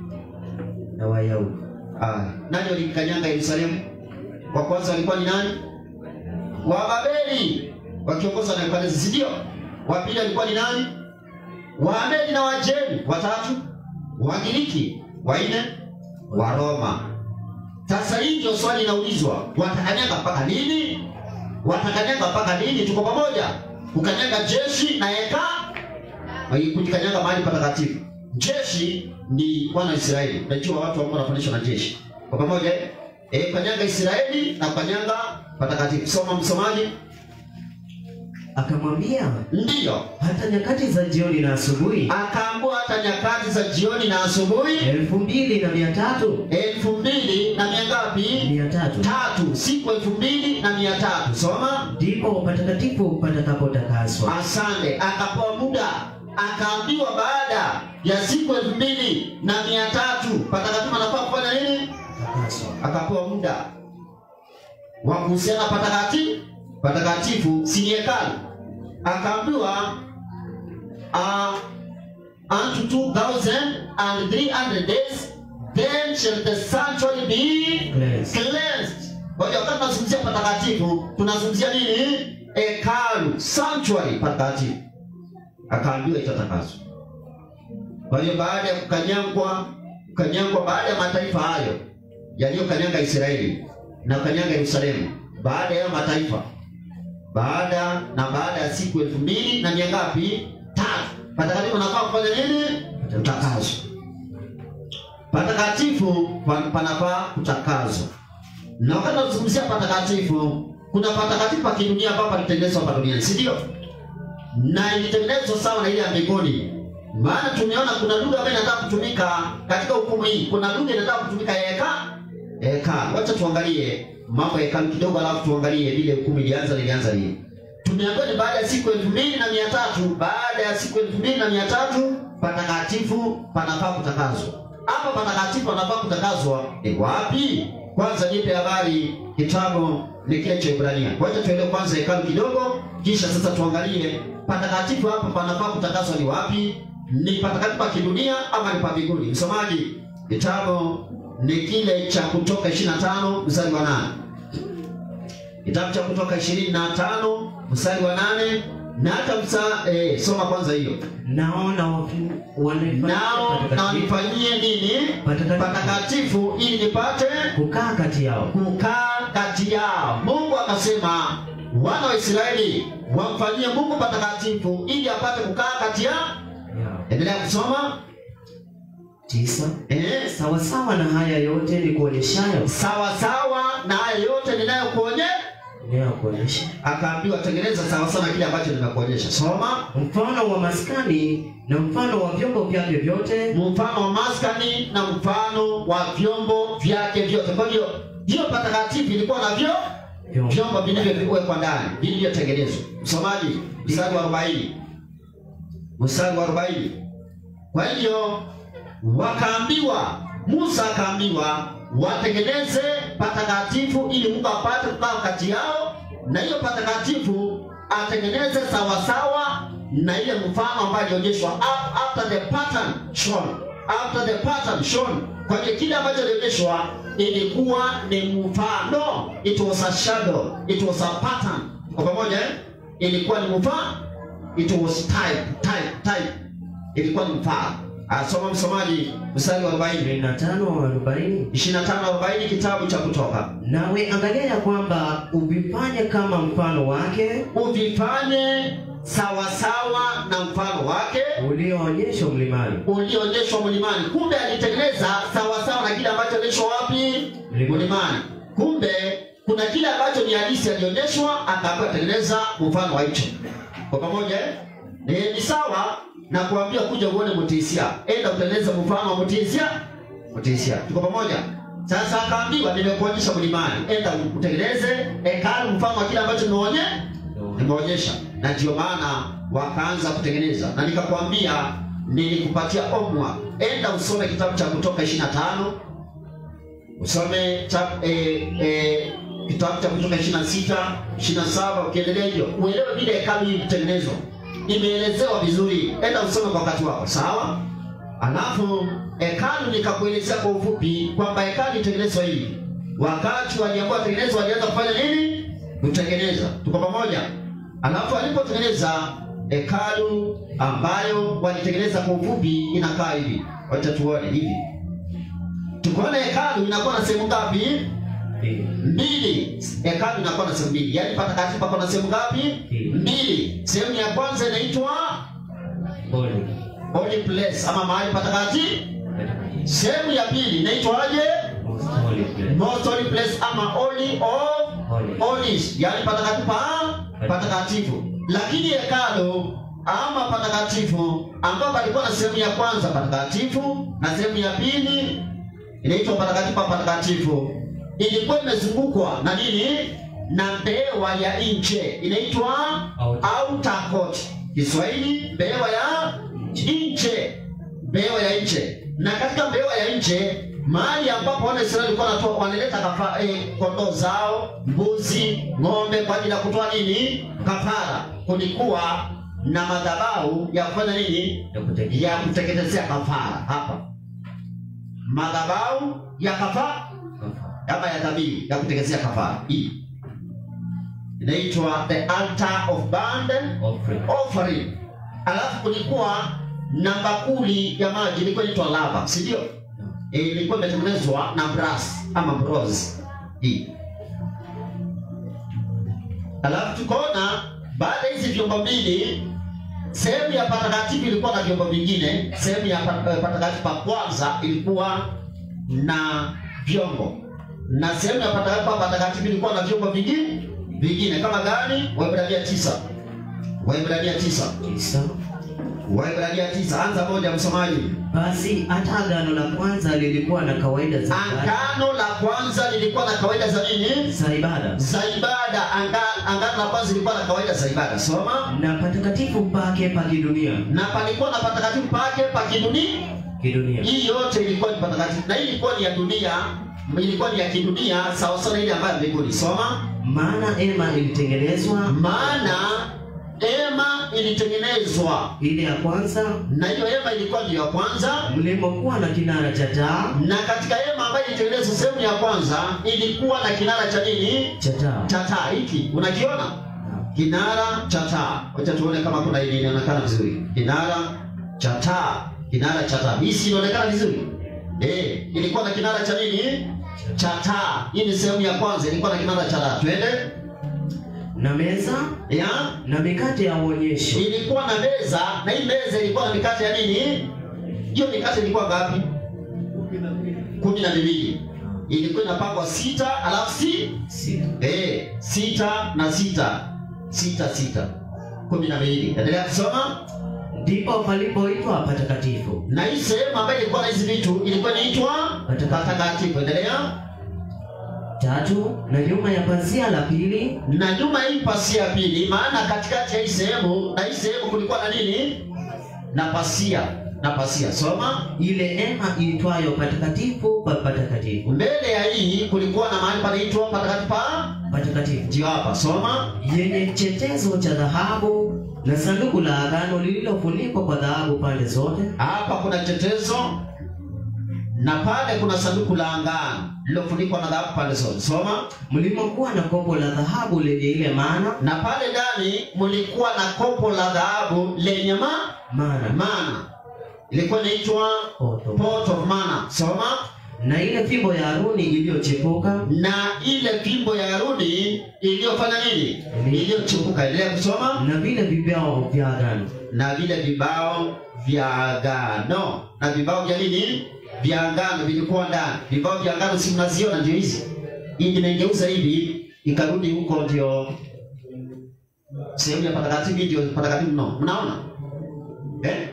na Wayahudi. Ah, nani walikanyanga Yerusalemu? Wa kwanza walikuwa ni nani? Wababeli wakiongozwa na Nebukadneza, si ndio? Wa pili walikuwa ni nani? Waamedi na Wajemi. Watatu Wagiriki. Wanne Waroma. Sasa hii ndio swali inaulizwa, watakanyaga mpaka lini? Watakanyaga mpaka lini? Tuko pamoja? Kukanyaga jeshi na heka, kukanyaga mahali patakatifu. Jeshi ni wana wa Israeli. Unajua watu ambao wanafundishwa na jeshi kwa pamoja eh? Eh, kanyaga Israeli na kanyaga patakatifu. Soma msomaji. Akamwambia, Ndiyo, hata nyakati za jioni na asubuhi akaambua hata nyakati za jioni na asubuhi elfu mbili na mia tatu elfu mbili na mia ngapi? mia tatu Tatu, siku elfu mbili na mia tatu. Soma. ndipo patakatifu patakapotakaswa. Asante. Akapewa muda, akaambiwa baada ya siku elfu mbili na mia tatu patakatifu anafaa kufanya nini? Takaswa. Akapewa muda wa kuhusiana patakatifu patakatifu, si ni hekalu. Akaambiwa uh, unto two thousand and three hundred days then shall the sanctuary be Cleansed. cleansed. Kwa hiyo wakati tunazungumzia patakatifu tunazungumzia nini? Hekalu, sanctuary patakatifu. Akaambiwa itatakaswa. Kwa hiyo baada ya kukanyangwa kukanyangwa, baada ya mataifa hayo yaliyokanyanga Israeli na kukanyanga Yerusalemu, baada ya mataifa, baada na baada ya siku elfu mbili na mia ngapi? Tatu, patakatifu anafaa kufanya nini? Kutakazwa. Patakatifu pa- panafaa kutakazwa, na wakati tunazungumzia patakatifu, kuna patakatifu pa kidunia ambapo palitengenezwa hapa duniani, si ndio? na ilitengenezwa sawa na ile ya mbinguni. Maana tumeona kuna lugha ambayo inataka kutumika katika hukumu hii. Kuna lugha inataka kutumika ya heka hekalu. Wacha tuangalie mambo ya hekalu kidogo, alafu tuangalie vile hukumu ilianza ilianza lini. Tumeambiwa ni baada ya siku elfu mbili na mia tatu baada ya siku elfu mbili na mia tatu patakatifu panafaa kutakazwa. Hapa patakatifu panafaa kutakazwa ni wapi? Kwanza nipe habari kitabu ni kile cha Ibrania. Wacha tuelewe kwanza hekalu kidogo, kisha sasa tuangalie patakatifu hapa panafaa kutakazwa ni wapi? Ni patakatifu pa kidunia ama ni pa mbinguni? Msomaji, kitabu ni kile cha Kutoka 25 mstari wa 8. Kitabu cha Kutoka 25 mstari wa 8 na hata msa, eh, soma kwanza hiyo. Naona wafu- wanifanyia Nao na patakatifu wanifanyie nini? Patakatifu. Patakatifu ili nipate kukaa kati yao kukaa kati yao. Mungu akasema wana wa Israeli wamfanyie Mungu patakatifu ili apate kukaa kati yao. yao. Endelea kusoma. tisa Eh, sawasawa na haya yote ni kuonyeshayo sawa sawa na haya yote ninayokuonyesha. inayokuonyesha Akaambiwa tengeneza sawa sawa na kile ambacho nimekuonyesha. Soma. mfano wa maskani na mfano wa vyombo vyake vyote mfano wa maskani na mfano wa vyombo vyake vyote. Kwa hiyo hiyo patakatifu ilikuwa na vyo Vyombo. vyombo vilivyowekwa ndani vilivyotengenezwa. Msomaji, mstari wa arobaini mstari wa arobaini Kwa hiyo wakaambiwa, Musa akaambiwa watengeneze patakatifu ili Mungu apate kukaa kati yao, na hiyo patakatifu atengeneze sawasawa na ile mfano ambayo alionyeshwa af- after the pattern shown, after the pattern shown. Kwa hiyo kile ambacho alionyeshwa ilikuwa ni mfano, it was a shadow, it was a pattern. Kwa pamoja eh? ilikuwa ni mfano, it was type, type, type ilikuwa ni mfano. Asoma msomaji mstari wa 40 25 40 25 40 kitabu cha Kutoka. nawe angalia ya kwamba uvifanye kama mfano wake Uvifanye sawasawa na mfano wake ulioonyeshwa mlimani ulioonyeshwa mlimani. Kumbe alitengeneza sawasawa na kile ambacho alionyeshwa wapi? Mlimani. Mlimani. Kumbe kuna kile ambacho ni halisi alionyeshwa, akaambiwa tengeneza mfano wa hicho. Kwa pamoja eh? Ni, ni sawa na kuambia kuja uone mtisia, enda utengeneze mfano wa mtisia, mtisia. Tuko pamoja? Sasa akaambiwa nimekuonyesha mlimani, enda utengeneze hekalu mfano wa kile ambacho nimeonye nimeonyesha, na ndio maana wakaanza kutengeneza, na nikakwambia nilikupatia omwa, enda usome kitabu cha Kutoka 25 usome cha, eh, eh, kitabu cha Kutoka 26 27 ukiendelea hivyo, uelewe vile hekalu hii kutengenezwa, imeelezewa vizuri. Enda usome kwa wakati wako, sawa? Alafu hekalu nikakuelezea kwa ufupi kwamba hekalu itengenezwa hivi. Wakati waliambiwa tengenezwa, walianza kufanya nini? Kutengeneza. Tuko pamoja? Alafu alipotengeneza hekalu ambayo walitengeneza kwa ufupi, inakaa hivi. Wacha tuone hivi. Tukaona hekalu inakuwa na sehemu ngapi? Mbili. Hekalu inakuwa na sehemu mbili, yaani patakatifu pako na sehemu ngapi? Mbili. Sehemu ya kwanza inaitwa Holy. holy place ama mahali patakatifu. Sehemu ya pili inaitwaje? Most holy place. Most holy place ama holy of Holy. holies, yaani patakatifu pa patakatifu. Lakini hekalu ama patakatifu ambapo palikuwa na sehemu ya kwanza patakatifu na sehemu ya pili inaitwa patakatifu pa patakatifu, ilikuwa imezungukwa na nini? Na mbewa ya nje inaitwa Outer. outer court. Kiswahili mbewa ya nje, mbewa ya nje. Na katika mbewa ya nje mahali ambapo wana Israeli walikuwa wanatoa wanaleta kafa, eh, kondoo zao, mbuzi, ng'ombe kwa ajili ya kutoa nini? Kafara. Kulikuwa na madhabahu ya kufanya nini? Ya kuteketeza. Ya kuteketezea kafara hapa, madhabahu ya kafara kama ya dhabihu ya kuteketezea kafara. Hii inaitwa the altar of burnt Offering. offering. Alafu kulikuwa na bakuli ya maji ilikuwa inaitwa lava, si ndio? E, ilikuwa imetengenezwa na brass ama bronze hii. Alafu tukaona baada ya hizi vyombo mbili, sehemu ya patakatifu ilikuwa na vyombo vingine. Sehemu ya pa- eh, patakatifu pa kwanza ilikuwa na vyombo, na sehemu ya patakatifu pa patakatifu ilikuwa na vyombo vingine vingine kama gani? Waebrania tisa Waebrania tisa Tisa. Waebrania tisa anza moja, msomaji. Basi hata agano la kwanza lilikuwa na kawaida za ibada- Angano la kwanza lilikuwa na kawaida za nini? za ibada Za ibada. Anga- Angano la kwanza lilikuwa na kawaida za ibada, soma. na patakatifu pake pa kidunia Na palikuwa na patakatifu pake pa kidunia. kidunia Hii yote ilikuwa ni patakatifu, na hii ilikuwa ni ya dunia, ilikuwa ni ya kidunia sawa sawa na ile ambayo mbinguni. Soma. maana ema ilitengenezwa Maana hema ilitengenezwa, ile ya kwanza na hiyo hema ilikuwa ndio ya kwanza mlimokuwa na kinara cha taa na katika hema ambayo ilitengenezwa sehemu ya kwanza ilikuwa na kinara cha nini? cha taa Cha taa. Hiki unakiona kinara cha taa. Wacha tuone kama kuna ile inaonekana vizuri. Kinara cha taa, kinara cha taa. Hii si inaonekana vizuri? Eh, ilikuwa na kinara cha nini? Cha taa. Hii ni sehemu ya kwanza, ilikuwa na kinara cha taa. Twende. na meza Ya, na mikate ya uonyesho ilikuwa na meza na hii meza ilikuwa na mikate ya nini? Hiyo mikate ilikuwa ngapi? kumi na miwili. Ilikuwa inapangwa sita, alafu si sita Eh, sita na sita sita sita kumi na mbili. Endelea kusoma. ndipo palipoitwa patakatifu Na hii sehemu ambayo ilikuwa na hizi vitu ilikuwa inaitwa Patakatifu. patakatifu. Endelea. tatu na nyuma ya pazia la pili na nyuma hii pasia pili, maana katikati ya hii sehemu na hii sehemu kulikuwa na nini? Na pasia na pasia. Soma. ile hema iitwayo patakatifu pa patakatifu Mbele ya hii kulikuwa na mahali panaitwa patakatifu pa patakatifu ndio hapa. Soma. yenye chetezo cha dhahabu na sanduku la agano lililofunikwa kwa dhahabu pande zote Hapa kuna chetezo na pale kuna sanduku la angano lililofunikwa na dhahabu pande zote. Soma. mlimokuwa na kopo la dhahabu lenye ile mana Na pale ndani mlikuwa na kopo la dhahabu lenye ma mana mana, ilikuwa inaitwa Poto. pot of manna. Soma. na ile fimbo ya Haruni iliyochepuka na ile fimbo ya Haruni iliyofanya nini? Iliyochipuka. Endelea kusoma. na vile vibao vya agano Na vile vibao vya agano, na vibao vya nini? Vya agano vilikuwa ndani. Vibao vya agano si mnaziona, ndio hizi. Hii nimegeuza hivi ikarudi huko, ndio sehemu ya patakatifu, ndio patakatifu mno. Mnaona eh?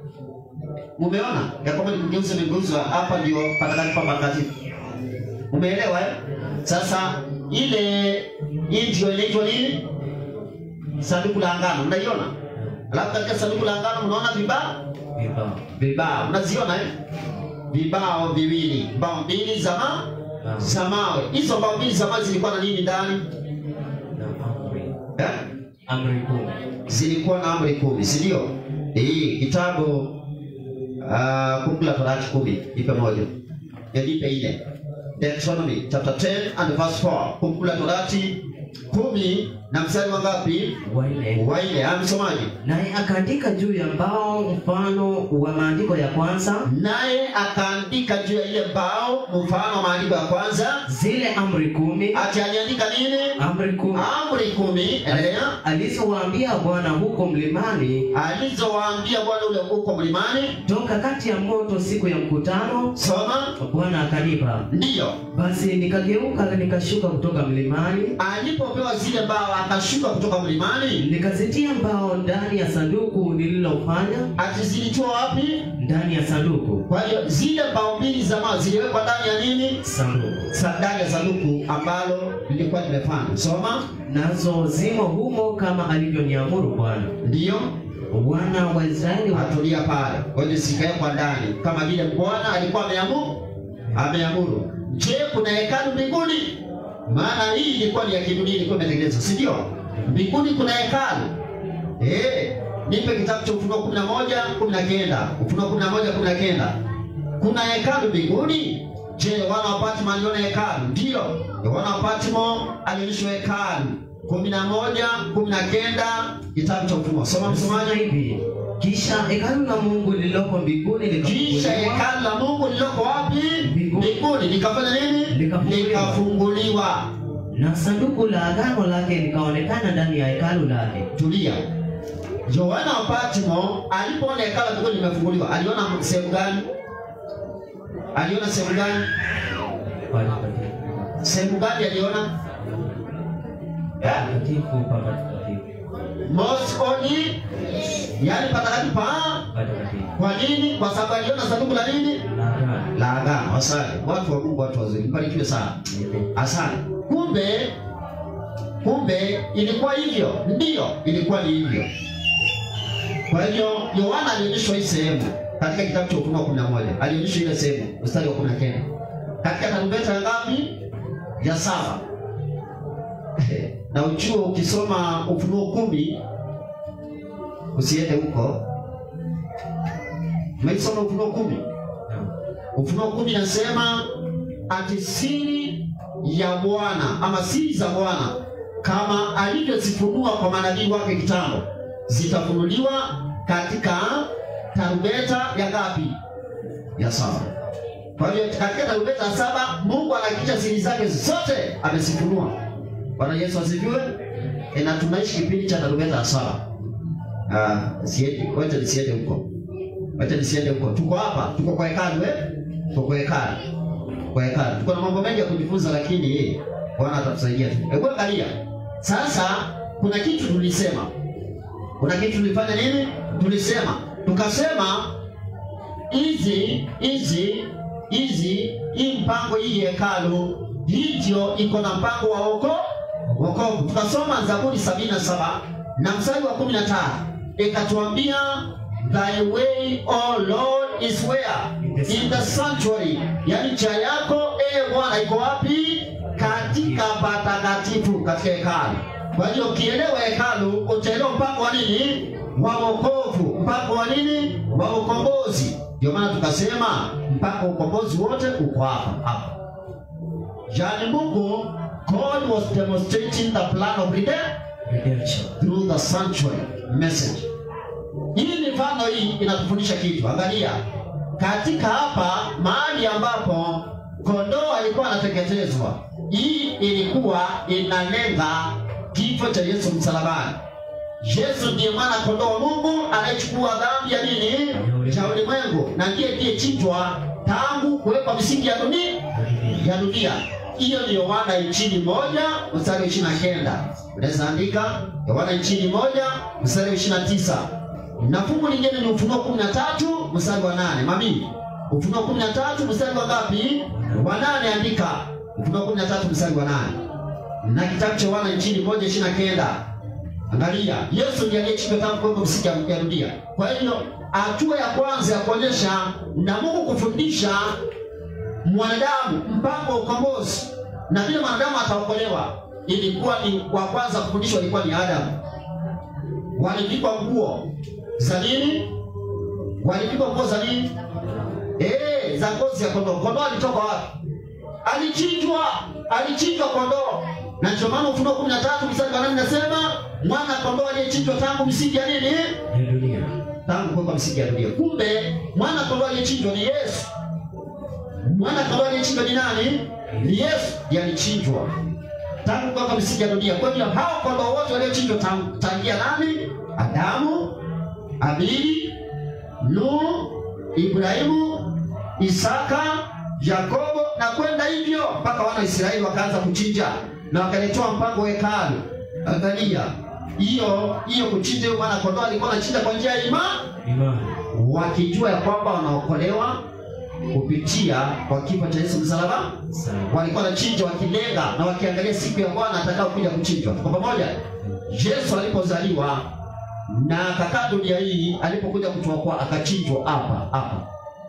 Mumeona ya kwamba nimegeuza, nimegeuzwa hapa, ndio patakatifu pa patakatifu. Umeelewa eh? Sasa ile hii ndio inaitwa nini? Sanduku la agano, unaiona? Alafu katika sanduku la agano mnaona vibao vibao vibao, unaziona eh? Vibao viwili, mbao mbili za ma na, za mawe. Hizo mbao mbili za mawe zilikuwa na nini ndani na amri eh? amri kumi Zilikuwa na amri kumi, si ndio? Hii kitabu uh, Kumbukumbu la Torati kumi, ipe moja, Ya nipe ile Deuteronomy chapter 10 and verse 4. Kumbukumbu la Torati kumi na mstari wa ngapi? waile Wa ile, ah, msomaji. naye akaandika juu ya mbao mfano wa maandiko ya kwanza Naye akaandika juu ya ile mbao mfano wa maandiko ya kwanza, zile amri kumi ati aliandika nini? amri kumi Amri kumi. Endelea. alizowaambia Bwana huko mlimani Alizowaambia Bwana ule huko mlimani. toka kati ya moto siku ya mkutano Soma. Bwana akanipa Ndiyo. basi nikageuka nikashuka kutoka mlimani alipopewa zile mbao akashuka kutoka mlimani, nikazitia mbao ndani ya sanduku nililofanya ati zilitoa wapi? ndani ya sanduku Kwa hiyo zile mbao mbili za mawe ziliwekwa ndani ya nini? sanduku Sa- Ndani ya sanduku ambalo lilikuwa limefanya. Soma. nazo zimo humo kama alivyoniamuru Bwana Ndiyo, wana wa Israeli wa atulia pale, kwa hiyo zikawekwa ndani kama vile Bwana alikuwa ameamuru, ameamuru. Je, kuna hekalu mbinguni? Maana hii ilikuwa ni ya kidunia, ilikuwa imetengenezwa, si ndio? Mbinguni kuna hekalu eh. Nipe kitabu cha Ufunuo kumi na moja kumi na kenda Ufunuo kumi na moja kumi na kenda Kuna hekalu mbinguni? Je, wana wa Patmo aliona hekalu? Ndiyo, wana wa Patmo alionyeshwa hekalu. kumi na moja kumi na kenda kitabu cha Ufunuo. Soma Anasema msomaji. hivi kisha hekalu la Mungu lililoko mbinguni Kisha likafunguliwa hekalu la Mungu lililoko wapi? Mbinguni. Mbinguni. Likafanya nini? Likafunguliwa. Likafunguliwa. na sanduku la agano lake likaonekana ndani ya hekalu lake. Tulia. Yohana wa Patmo alipoona hekalu la mbinguni limefunguliwa, aliona sehemu gani? Aliona sehemu gani? Patakatifu. Sehemu gani aliona? Eh? Patakatifu pa patakatifu. Most holy, yaani patakatifu pa. Patakatifu. Kwa nini? Kwa sababu aliona sanduku la nini? La agano. La agano. Asante watu wa Mungu, watu wazuri, mbarikiwe sana. Asante. Kumbe kumbe ilikuwa hivyo, ndiyo, ilikuwa ni hivyo. Kwa hivyo Yohana alionyeshwa hii sehemu katika kitabu cha Ufunuo kumi na moja alionyeshwa ile sehemu mstari wa kumi na kenda katika tarumbeta ya ngapi? Ya saba. na uchuo ukisoma Ufunuo kumi usiende huko. Umeisoma Ufunuo kumi? Ufunuo kumi nasema ati siri ya Bwana ama siri za Bwana kama alivyozifunua kwa manabii wake kitambo zitafunuliwa katika tarumbeta ya ngapi? Ya saba. Kwa hiyo katika tarumbeta ya saba Mungu anahakikisha siri zake zote amezifunua. Bwana Yesu asifiwe. E, na tunaishi kipindi cha tarumbeta ya saba. Ah, siende, wacha nisiende huko. Wacha nisiende huko. Tuko hapa, tuko kwa hekalu eh? Tuko kwa hekalu. Kwa hekalu. Tuko na mambo mengi ya kujifunza lakini eh, Bwana atatusaidia tu. Hebu angalia. Sasa kuna kitu tulisema. Kuna kitu tulifanya nini? Tulisema. Tukasema hizi hizi hizi hii mpango hii hekalu hii ndio iko na mpango wa woko wokovu. Tukasoma Zaburi sabini na saba na mstari wa kumi na tano ikatuambia thy way o Lord is where in the sanctuary, yani njia yako e Bwana iko wapi? Katika patakatifu, katika hekalu. Kwa hiyo ukielewa hekalu utaelewa mpango wa nini wa wokovu, mpango wa nini wa ukombozi. Ndio maana tukasema mpaka ukombozi wote uko hapa hapa. Yani Mungu God was demonstrating the plan of redemption Redemption. through the sanctuary message. Hii mifano hii inatufundisha kitu. Angalia katika hapa mahali ambapo kondoo alikuwa anateketezwa, hii ilikuwa inalenga kifo cha Yesu msalabani. Yesu ndiye mwana kondoo wa Mungu anayechukua dhambi ya nini cha ulimwengu, na ndiye aliyechinjwa tangu kuwekwa misingi ya dunia ya dunia. Hiyo ni Yohana injili moja mstari wa ishirini na kenda. Unaweza andika Yohana injili moja mstari wa ishirini na tisa na fungu lingine ni Ufunuo kumi na tatu mstari wa nane. Mami, Ufunuo kumi na tatu mstari wa ngapi? Wa nane. Andika Ufunuo kumi na tatu mstari wa nane na kitabu cha Yohana injili moja ishirini na kenda. Angalia, Yesu ndiye aliyechukua tangu kuwekwa misingi ya dunia. Kwa hiyo hatua ya kwanza ya kuonyesha na Mungu kufundisha mwanadamu mpango wa ukombozi na vile mwanadamu ataokolewa, ilikuwa ni wa kwanza kufundishwa ilikuwa ni Adamu. Walivikwa nguo za nini? Walivikwa nguo za nini? Eh, za ngozi ya kondoo. Kondoo alitoka wapi? Alichinjwa, alichinjwa kondoo. Na ndio maana Ufunuo kumi na tatu mstari wa nane nasema mwana kondoo aliyechinjwa tangu misingi ya nini? Ya dunia. Tangu kuwekwa misingi ya dunia. Kumbe mwana kondoo aliyechinjwa ni Yesu. Mwana kondoo aliyechinjwa ni nani? Ni Yesu ndiye alichinjwa tangu kuwekwa misingi ya dunia. Kwa hiyo hao kondoo wote waliochinjwa tangu- tangia nani? Adamu, Abili, Nuhu, Ibrahimu, Isaka, Yakobo na kwenda hivyo mpaka wana wa Israeli wakaanza kuchinja na wakaletewa mpango wa hekalu. Angalia hiyo hiyo kuchinja, huyo mwana kondoo alikuwa anachinja kwa njia ya imani Imani. wakijua ya kwamba wanaokolewa kupitia kwa kifo cha Yesu msalaba. Sawa. Walikuwa wanachinja wakilenga na wakiangalia siku ya Bwana atakao kuja kuchinjwa. Kwa pamoja, Yesu alipozaliwa na akakaa dunia hii, alipokuja kutuokoa akachinjwa hapa hapa,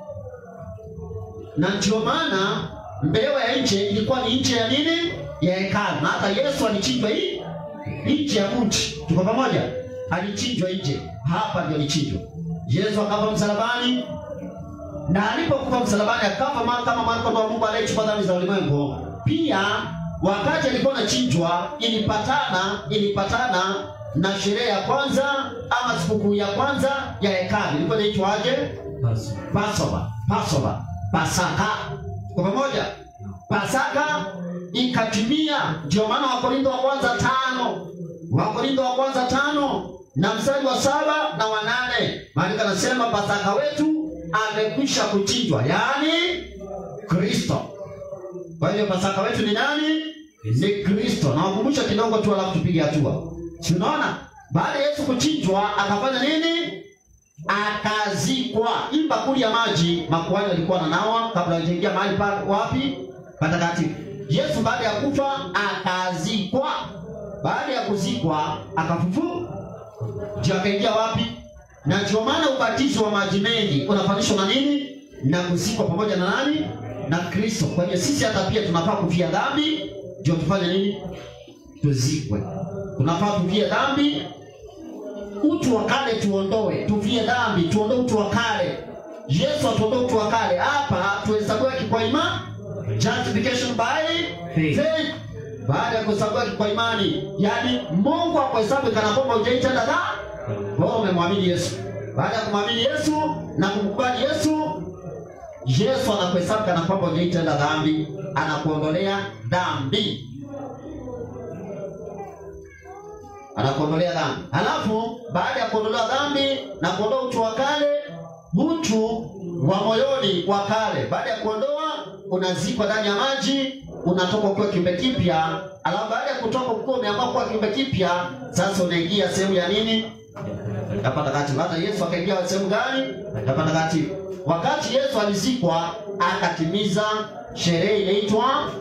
na ndio maana mbewa ya nje ilikuwa ni nje ya nini? Ya hekalu, na hata Yesu alichinjwa hii nje ya mti. Tuko pamoja? Alichinjwa nje, hapa ndio alichinjwa. Yesu akafa msalabani, na alipokufa msalabani akafa ma- kama mwana kondoo wa Mungu anayechukua dhambi za ulimwengu. Pia wakati alikuwa anachinjwa, ilipatana ilipatana na sherehe ya kwanza ama sikukuu ya kwanza ya hekalu, ilikuwa inaitwaje? Passover. Passover, Passover, Pasaka. Kwa pamoja, Pasaka ikatimia. Ndio maana Wakorintho wa kwanza tano, Wakorintho wa kwanza tano na mstari wa saba na wa nane, maandiko anasema Pasaka wetu amekwisha kuchinjwa, yaani Kristo. Kwa hiyo Pasaka wetu ni nani? Ni Kristo. Na wakumbusha kidogo tu, alafu tupige hatua. Si unaona, baada ya Yesu kuchinjwa akafanya nini? akazikwa. Hii bakuli ya maji makuhani walikuwa wananawa kabla hawajaingia mahali pa wapi patakatifu. Yesu baada ya kufa akazikwa. Baada ya kuzikwa akafufuka, ndio akaingia wapi? Na ndio maana ubatizo wa maji mengi unafanishwa na nini? Na kuzikwa pamoja na nani? Na Kristo. Kwa hiyo sisi hata pia tunafaa kufia dhambi, ndio tufanye nini? Tuzikwe. Tunafaa tufie dhambi utu wa kale tuondoe, tuvie dhambi, tuondoe utu wa kale. Yesu atuondoe utu wa kale. Hapa tuhesabiwa haki kwa imani, justification by Faith. faith. Baada ya kuhesabiwa haki kwa imani, yaani Mungu akuhesabu kana kwamba hujaitenda dhambi, wewe umemwamini Yesu. Baada ya kumwamini Yesu na kumkubali Yesu, Yesu anakuhesabu kana kwamba hujaitenda dhambi, anakuondolea dhambi. anakuondolea dhambi. Halafu baada ya kuondolewa dhambi na kuondoa utu wa kale, utu wa moyoni wa kale, baada ya kuondoa, unazikwa ndani ya maji, unatoka ukiwa kiumbe kipya. Halafu baada ya kutoka ukiwa umeamua kuwa kiumbe kipya, sasa unaingia sehemu ya nini? Ya patakatifu. Hata Yesu akaingia sehemu gani? Ya patakatifu. Wakati Yesu alizikwa, akatimiza sherehe inaitwa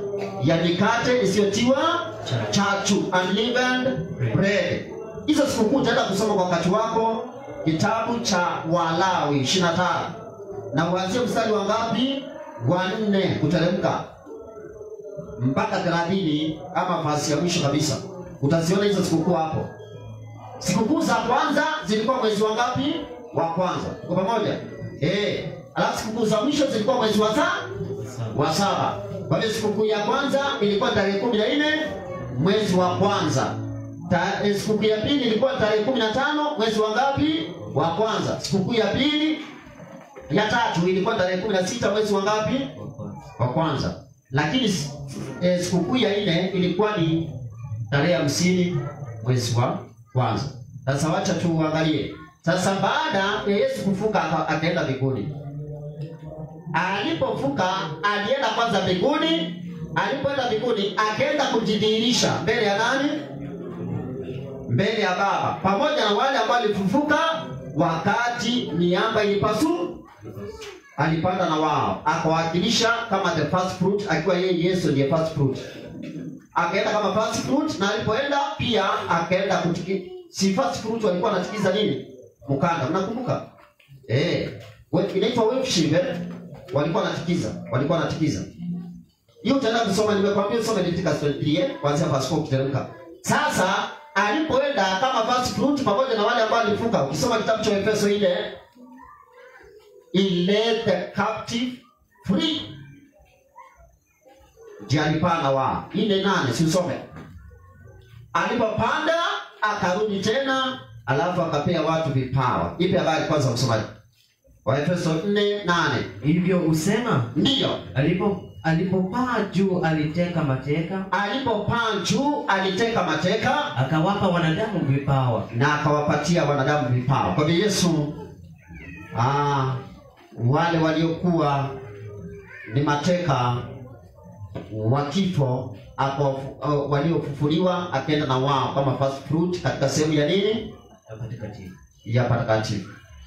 ya mikate isiyotiwa chachu unleavened bread hizo sikukuu utaenda kusoma kwa wakati wako kitabu cha walawi 25 na uanzie mstari wa ngapi wa nne kuteremka mpaka thelathini ama fasi ya mwisho kabisa utaziona hizo sikukuu hapo sikukuu za kwanza zilikuwa mwezi wa ngapi wa kwanza tuko pamoja eh alafu sikukuu za mwisho zilikuwa mwezi wa sa wa saba kwa hiyo sikukuu ya kwanza ilikuwa tarehe kumi na nne mwezi wa kwanza Ta- eh, sikukuu ya pili ilikuwa tarehe kumi na tano mwezi wa ngapi wa kwanza sikukuu ya pili ya tatu ilikuwa tarehe kumi na sita mwezi wa ngapi wa kwanza lakini s- eh, sikukuu ya nne ilikuwa ni tarehe hamsini mwezi wa kwanza sasa wacha tuangalie sasa baada ya yesu kufuka aka- akaenda mbinguni alipofuka alienda kwanza mbinguni alipoenda mbinguni akaenda kujidhihirisha mbele ya nani mbele ya baba pamoja na wale ambao alifufuka wakati miamba ilipasu alipanda na wao akawakilisha kama the first fruit akiwa yeye yesu ndiye first fruit akaenda kama first fruit na alipoenda pia akaenda kutiki si first fruit walikuwa wanatikiza nini mkanda mnakumbuka eh we- inaitwa wave shield eh? walikuwa wanatikiza walikuwa wanatikiza hiyo utaenda kusoma nimekwambia usome Leviticus 23 kuanzia verse 4 ukiteremka sasa alipoenda kama first fruit pamoja na wale ambao alifuka ukisoma kitabu cha Efeso ile he led the captive free ndiye alipanda wa ile nane si usome alipopanda akarudi tena alafu akapea watu vipawa ipi habari kwanza msomaji waefeso 4 8 hivyo husema ndiyo alipo alipopaa juu aliteka mateka alipopaa juu aliteka mateka akawapa wanadamu vipawa na akawapatia wanadamu vipawa kwa hivyo yesu ah, wale waliokuwa ni mateka wa kifo ako- uh, waliofufuliwa akaenda na wao kama first fruit katika sehemu ya nini ya patakatifu ya patakatifu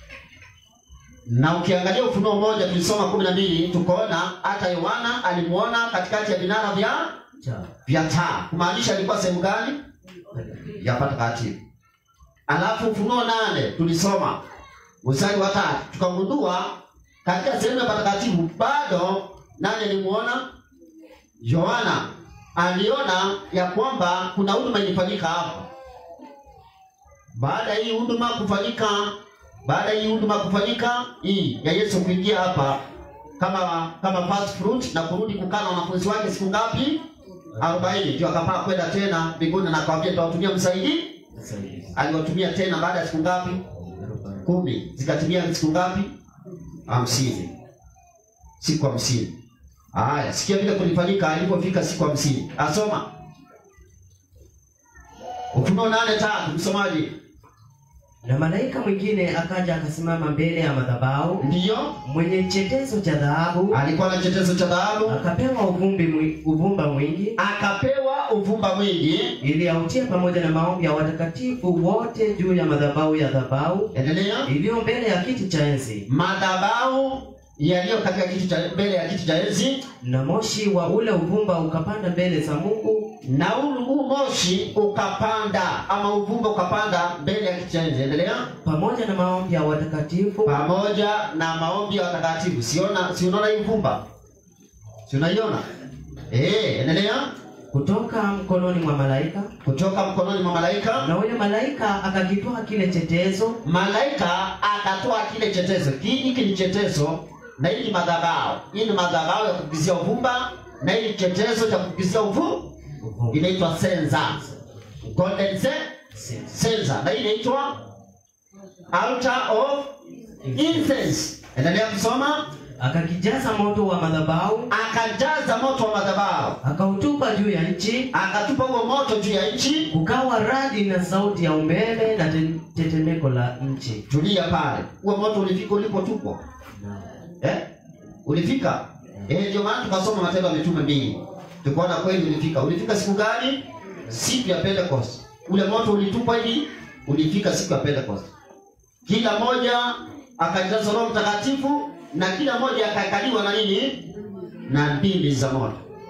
na ukiangalia ufunuo moja tulisoma kumi na mbili tukaona hata yohana alimuona katikati ya vinara vya cha vya taa kumaanisha alikuwa sehemu gani ya patakatifu alafu ufunuo nane tulisoma mstari wa tatu tukagundua katika sehemu ya patakatifu bado nani alimuona yohana aliona ya kwamba kuna huduma ilifanyika hapa baada ya hii huduma kufanyika baada ya hii huduma kufanyika hii ya yesu kuingia hapa kama kama first fruit na kurudi kukaa na wanafunzi wake siku ngapi arobaini ndio akapaa kwenda tena mbinguni na akawambia nitawatumia msaidi msaidizi aliwatumia tena baada ya siku ngapi kumi zikatimia siku ngapi hamsini siku hamsini haya sikia vile kulifanyika alipofika siku hamsini asoma ufunuo nane tatu msomaji na malaika mwingine akaja akasimama mbele ya madhabahu ndiyo mwenye chetezo cha dhahabu alikuwa na chetezo cha dhahabu akapewa uvumbi mwi, uvumba mwingi akapewa uvumba mwingi ili autie pamoja na maombi ya watakatifu wote juu ya madhabahu ya dhabahu endelea iliyo mbele ya kiti cha enzi madhabahu yaliyo katika kiti cha mbele ya kiti cha enzi na moshi wa ule uvumba ukapanda mbele za mungu na huu huu moshi ukapanda ama uvumba ukapanda mbele ya kiti cha enzi endelea pamoja na maombi ya watakatifu pamoja na maombi ya watakatifu siona si unaona hii uvumba si unaiona eh endelea kutoka mkononi mwa malaika kutoka mkononi mwa malaika na huyo malaika akakitwaa kile chetezo malaika akatoa kile chetezo Ki- hiki ni chetezo na hii ni madhabahu hii ni madhabahu ya kukizia uvumba na hii ni chetezo cha kukizia uvu uvumba. inaitwa senza golden se- senza na hii inaitwa altar of incense endelea kusoma akakijaza moto wa madhabahu akajaza moto wa madhabahu akautupa juu ya nchi akatupa huo moto juu ya nchi kukawa radi na sauti ya umeme na te- tetemeko la nchi tulia pale huo moto ulifika ulipotupwa eh? ulifika eh, ndio maana tukasoma matendo ya mitume mbili tukaona kweli ulifika ulifika siku gani siku ya pentecost ule moto ulitupwa hivi ulifika siku ya pentecost kila moja akajaza roho mtakatifu na kila moja akakaliwa na nini na ndimi za moto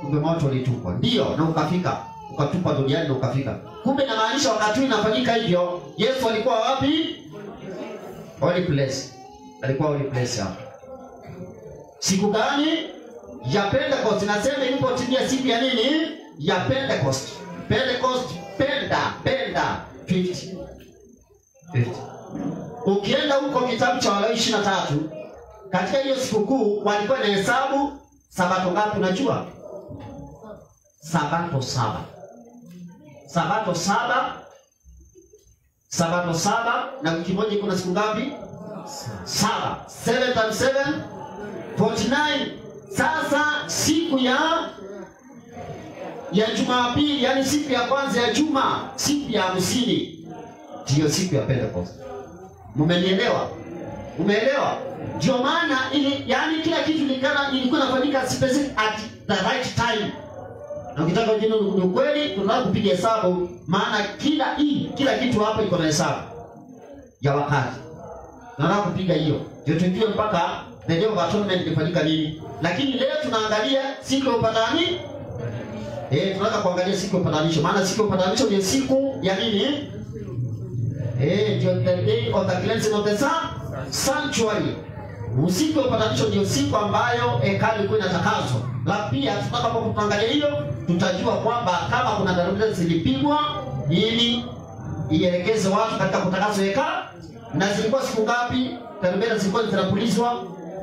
kumbe moto ulitupwa ndio na ukafika ukatupwa duniani na ukafika kumbe inamaanisha wakati huu inafanyika hivyo yesu alikuwa wapi holy place alikuwa holy place hapo siku gani ya pentecost nasema ilipotimia siku ya nini ya pentecost pentecost penda penda 50 50 ukienda huko kitabu cha walawi ishiri na tatu katika hiyo sikukuu walikuwa na hesabu sabato ngapi unajua sabato saba sabato saba sabato saba na wiki moja kuna siku ngapi saba seven times seven 49 sasa siku ya ya jumapili yani siku ya kwanza ya juma siku ya hamsini ndiyo siku ya pentecost mumenielewa umeelewa ndio maana ili yani kila kitu likana ilikuwa inafanyika specific at the right time na ukitaka jina ni ukweli tunataka kupiga hesabu maana kila hii kila kitu hapa iko na hesabu ya wakati tunataka kupiga hiyo ndio tujue mpaka the day of atonement ilifanyika nini lakini leo tunaangalia siku ya upatani eh tunataka kuangalia siku ya upatanisho maana siku ya upatanisho ni siku ya nini eh ndio the day of the cleansing of the sun sanctuary usiku wa upatanisho ndio siku ambayo hekalu ilikuwa inatakaswa la pia tutakapo tuangalia hiyo tutajua kwamba kama kuna tarumbeta zilipigwa ili ielekeze watu katika kutakaswa hekalu na zilikuwa siku ngapi tarumbeta zilikuwa zinapulizwa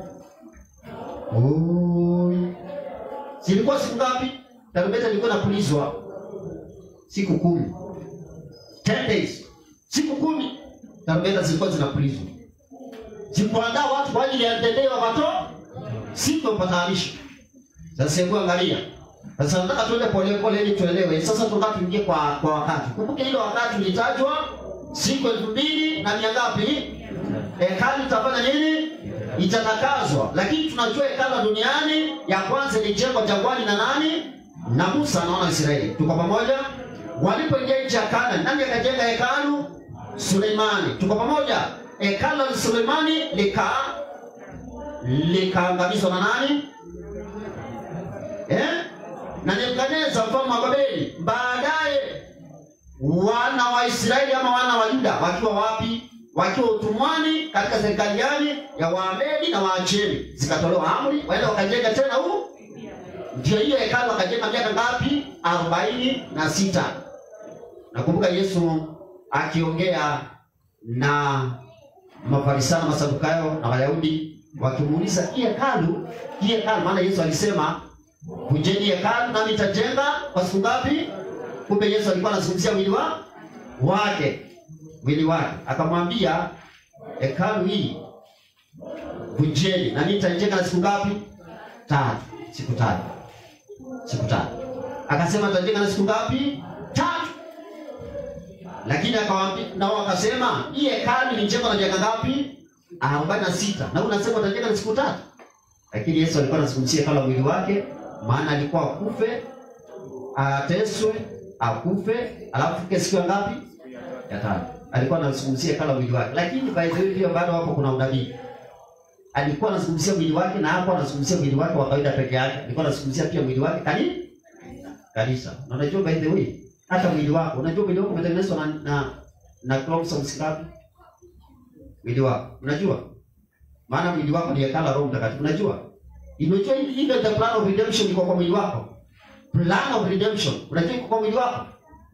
Oi. zilikuwa siku ngapi tarumbeta ilikuwa inapulizwa siku kumi 10 days siku kumi tarumbeta zilikuwa zinapulizwa zikuandaa watu kwa ajili ya mtendeo wa mato siku ya upatanisho sasa hebu angalia sasa nataka tuende pole pole ili tuelewe sasa tunataka tuingie kwa kwa wakati kumbuke ile wakati ulitajwa siku elfu mbili na mia ngapi hekalu itafanya nini itatakazwa lakini tunajua hekalu la duniani ya kwanza ilijengwa jangwani na nani na musa naona israeli tuko pamoja walipoingia nchi ya kana nani akajenga hekalu suleimani tuko pamoja hekalu la suleimani lika likaangamizwa na nani eh? na nebukadneza mfalme wa babeli baadaye wana wa israeli ama wana wa yuda wakiwa wapi wakiwa utumwani katika serikali gani ya waamedi na waajemi zikatolewa amri waenda wakajenga tena huu ndio hiyo hekalu wakajenga miaka ngapi arobaini na sita nakumbuka yesu akiongea na mafarisayo masadukayo na wayahudi wakimuuliza hii hekalu hii hekalu maana yesu alisema kujeni hekalu nami nitajenga kwa siku ngapi kumbe yesu alikuwa anazungumzia mwili wa wake mwili wake akamwambia hekalu hii vunjeni na mimi nitaijenga na siku ngapi tatu siku tatu siku tatu akasema nitajenga na siku ngapi tatu lakini akawaambia nao akasema hii hekalu ilijengwa na miaka ngapi arobaini na sita na unasema utajenga na siku tatu lakini yesu alikuwa anazungumzia hekalu la mwili wake maana alikuwa akufe ateswe akufe alafu fike siku ya ngapi ya tatu alikuwa anazungumzia hekalu la mwili wake lakini by the way pia bado hapo kuna unabii alikuwa anazungumzia mwili wake na hapo anazungumzia mwili wake wa kawaida peke yake alikuwa anazungumzia pia mwili wake kani kanisa na unajua by the way hata mwili wako unajua mwili wako umetengenezwa na na, na chromosomes ngapi mwili wako unajua maana mwili wako ni hekalu la roho mtakatifu unajua imejua even the plan of redemption iko kwa mwili wako plan of redemption unajua iko kwa mwili wako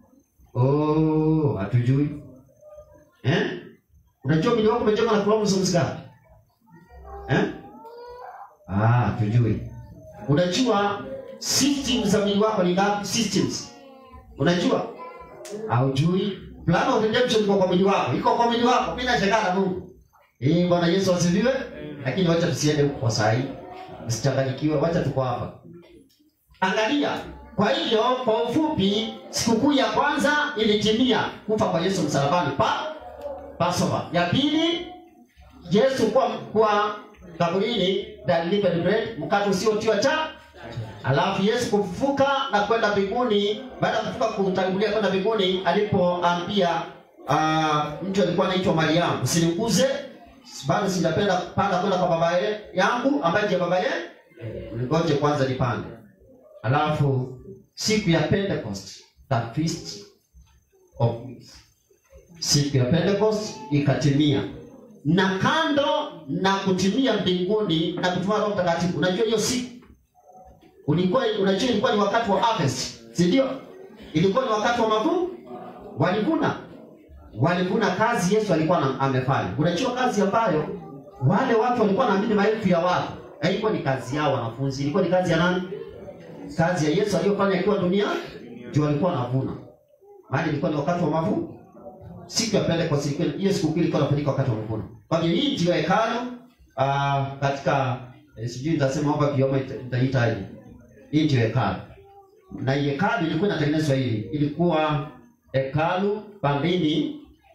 oh hatujui eh unajua mwili wako umejengwa na chromosomes ngapi eh ah tujui unajua systems za mwili wako ni ngapi systems unajua haujui plan of redemption iko kwa mwili wako iko kwa mwili wako mimi nashangaa na Mungu eh bwana Yesu asifiwe lakini wacha tusiende huko kwa saa hii msichanganyikiwe wacha tuko hapa angalia kwa hivyo kwa ufupi sikukuu ya kwanza ilitimia kufa kwa Yesu msalabani pa Passover ya pili Yesu kwa kwa kaburini the living bread mkate usiotiwa cha alafu Yesu kufufuka na kwenda mbinguni baada ya kufufuka kutangulia kwenda mbinguni alipoambia uh, mtu alikuwa anaitwa Mariamu usiniguze bado sijapenda panda kwenda kwa baba ye- yangu ambaye ndiye baba ye ngoje kwanza nipande alafu siku ya Pentecost, the feast of weeks, siku ya Pentecost ikatimia, na kando na kutimia mbinguni na kutuma Roho Mtakatifu, unajua hiyo siku ulikuwa unajua ilikuwa ni wakati wa harvest, si ndio? Ilikuwa ni wakati wa mavuno, walivuna walivuna kazi Yesu alikuwa na- amefanya. Unajua kazi ambayo wale watu walikuwa naamini maelfu ya watu, haikuwa ni kazi yao wanafunzi, ilikuwa ni kazi ya nani? Kazi ya Yesu aliyofanya akiwa dunia, ndio walikuwa wanavuna. Maana ilikuwa ni wakati wa mavuno. Siku ya Pentecost ilikuwa hiyo siku kile ilikuwa inafanyika wakati wa mavuno. Kwa hiyo hii ndio hekalu ah, katika eh, sijui nitasema hapa kioma itaitaje. Hii ndio hekalu. Na hii hekalu ilikuwa inatengenezwa hivi, ilikuwa hekalu pambini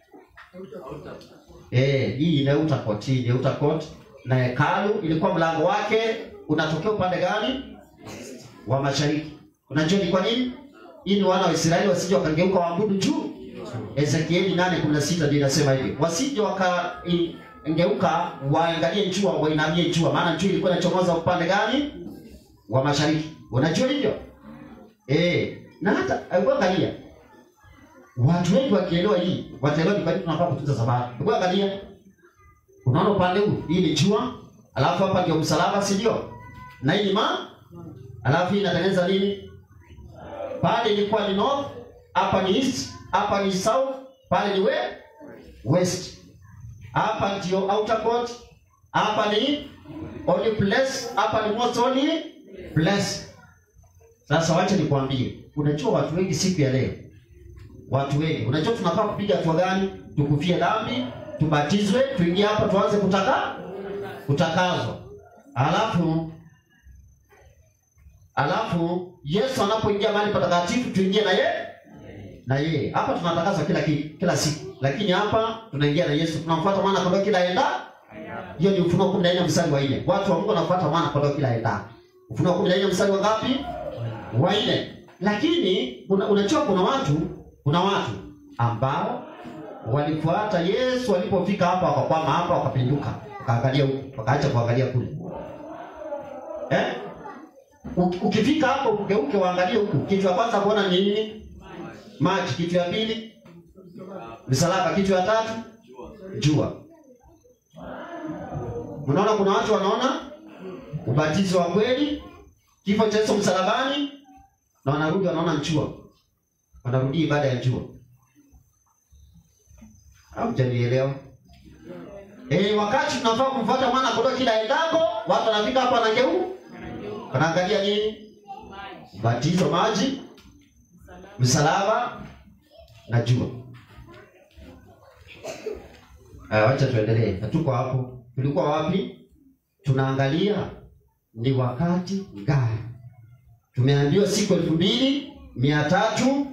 Eh, hii ni outer court, hii ni outer court na hekalu ilikuwa mlango wake unatokea upande gani? Wa mashariki. Unajua ni kwa nini? Ili wana wa Israeli wasije wakageuka waabudu juu. Ezekieli 8:16 ndio inasema hivi. Wasije wakageuka waangalie jua, wainamie jua, maana jua ilikuwa inachomoza upande gani? Wa mashariki. Unajua hivyo? Eh, na hata hebu angalia watu wengi wakielewa hii wataelewa ni kwa nini tunafaa kutunza sabato. Hebu angalia, unaona upande huu, hii ni jua, alafu hapa ndio msalaba, si ndio? Na hii ni ma, alafu hii inatengeneza nini? Pale ilikuwa ni north, hapa ni east, hapa ni south, pale ni we, west. Hapa ndio outer court, hapa ni holy place, hapa ni most holy place. Sasa wacha nikwambie, unajua watu wengi siku ya leo watu wengi. Unajua tunafaa kupiga hatua gani? Tukufie dhambi, tubatizwe, tuingie hapa tuanze kutaka kutakazwa. Alafu alafu Yesu anapoingia mahali patakatifu tuingie na ye na yeye. Hapa tunatakazwa kila ki, kila siku. Lakini hapa tunaingia na Yesu, tunamfuata mwana kondoo kila enda. Hiyo ni Ufunuo 14 mstari wa 4. Watu wa Mungu wanafuata mwana kondoo kila enda. Ufunuo 14 mstari wa ngapi? Wa 4. Lakini una, unajua kuna watu kuna watu ambao walifuata Yesu walipofika hapa wakakwama hapa wakapinduka wakaangalia huku wakaacha kuangalia kule eh? Uki- Ukifika hapo ugeuke uangalie huku, kitu ya kwanza kuona ni nini? Maji. Kitu ya pili msalaba. Kitu ya tatu jua. Unaona, kuna watu wanaona ubatizo wa kweli, kifo cha Yesu msalabani, na wanarudi wanaona jua wanarudi ibada ya jua. Hamjanielewa? Eh, wakati tunafaa kumfuata mwana kondoo kila endapo, watu wanafika hapa wanageu, wanaangalia nini? Batizo, maji, msalaba na jua. Aya, wacha tuendelee. Hatuko hapo. Tulikuwa wapi? Tunaangalia ni wakati gani. Tumeambiwa siku elfu mbili mia tatu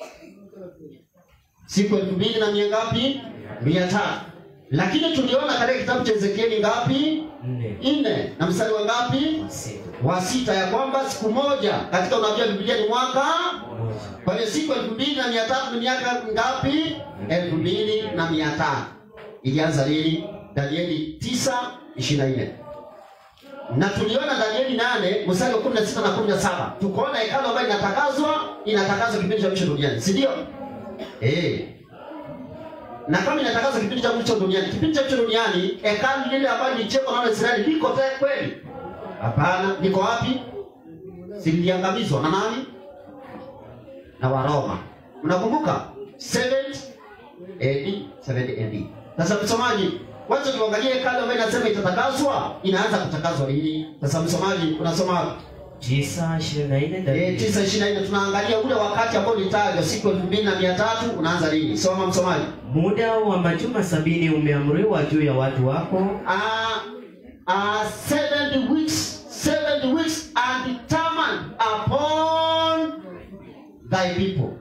siku elfu mbili na mia ngapi? Mia tatu. Lakini tuliona katika kitabu cha Ezekieli ngapi? Nne. Nne na mstari wa ngapi? Sita. Wa sita, ya kwamba siku moja katika unabii wa Biblia ni mwaka. Moja. Kwa hiyo siku elfu mbili na mia tatu ni miaka ngapi? elfu mbili na mia tano ilianza lini? Danieli tisa ishirini na nne na tuliona Danieli nane mstari wa kumi na sita na kumi na saba tukaona hekalu ambayo inatakazwa inatakazwa kipindi cha mwisho duniani, si ndio? Eh. Na kama inatakazwa kipindi cha mwisho duniani, kipindi cha mwisho duniani hekalu lile ambalo lilijengwa na Waisraeli liko tayari kweli? Hapana, liko wapi? Si liliangamizwa na nani? Na Waroma. Unakumbuka? 7 AD, 7 AD. Sasa msomaji, wacha tuangalie hekalu ambayo inasema itatakaswa, inaanza kutakazwa lini? Sasa msomaji, unasoma wapi? Tisa ishirini na nne Eh, Danieli. tisa ishirini na nne tunaangalia ule wakati ambao ulitajwa siku elfu mbili na mia tatu unaanza lini? Soma msomaji. Muda wa majuma sabini umeamriwa juu ya watu wako Uh, uh, 70 weeks, 70 weeks are determined upon thy people.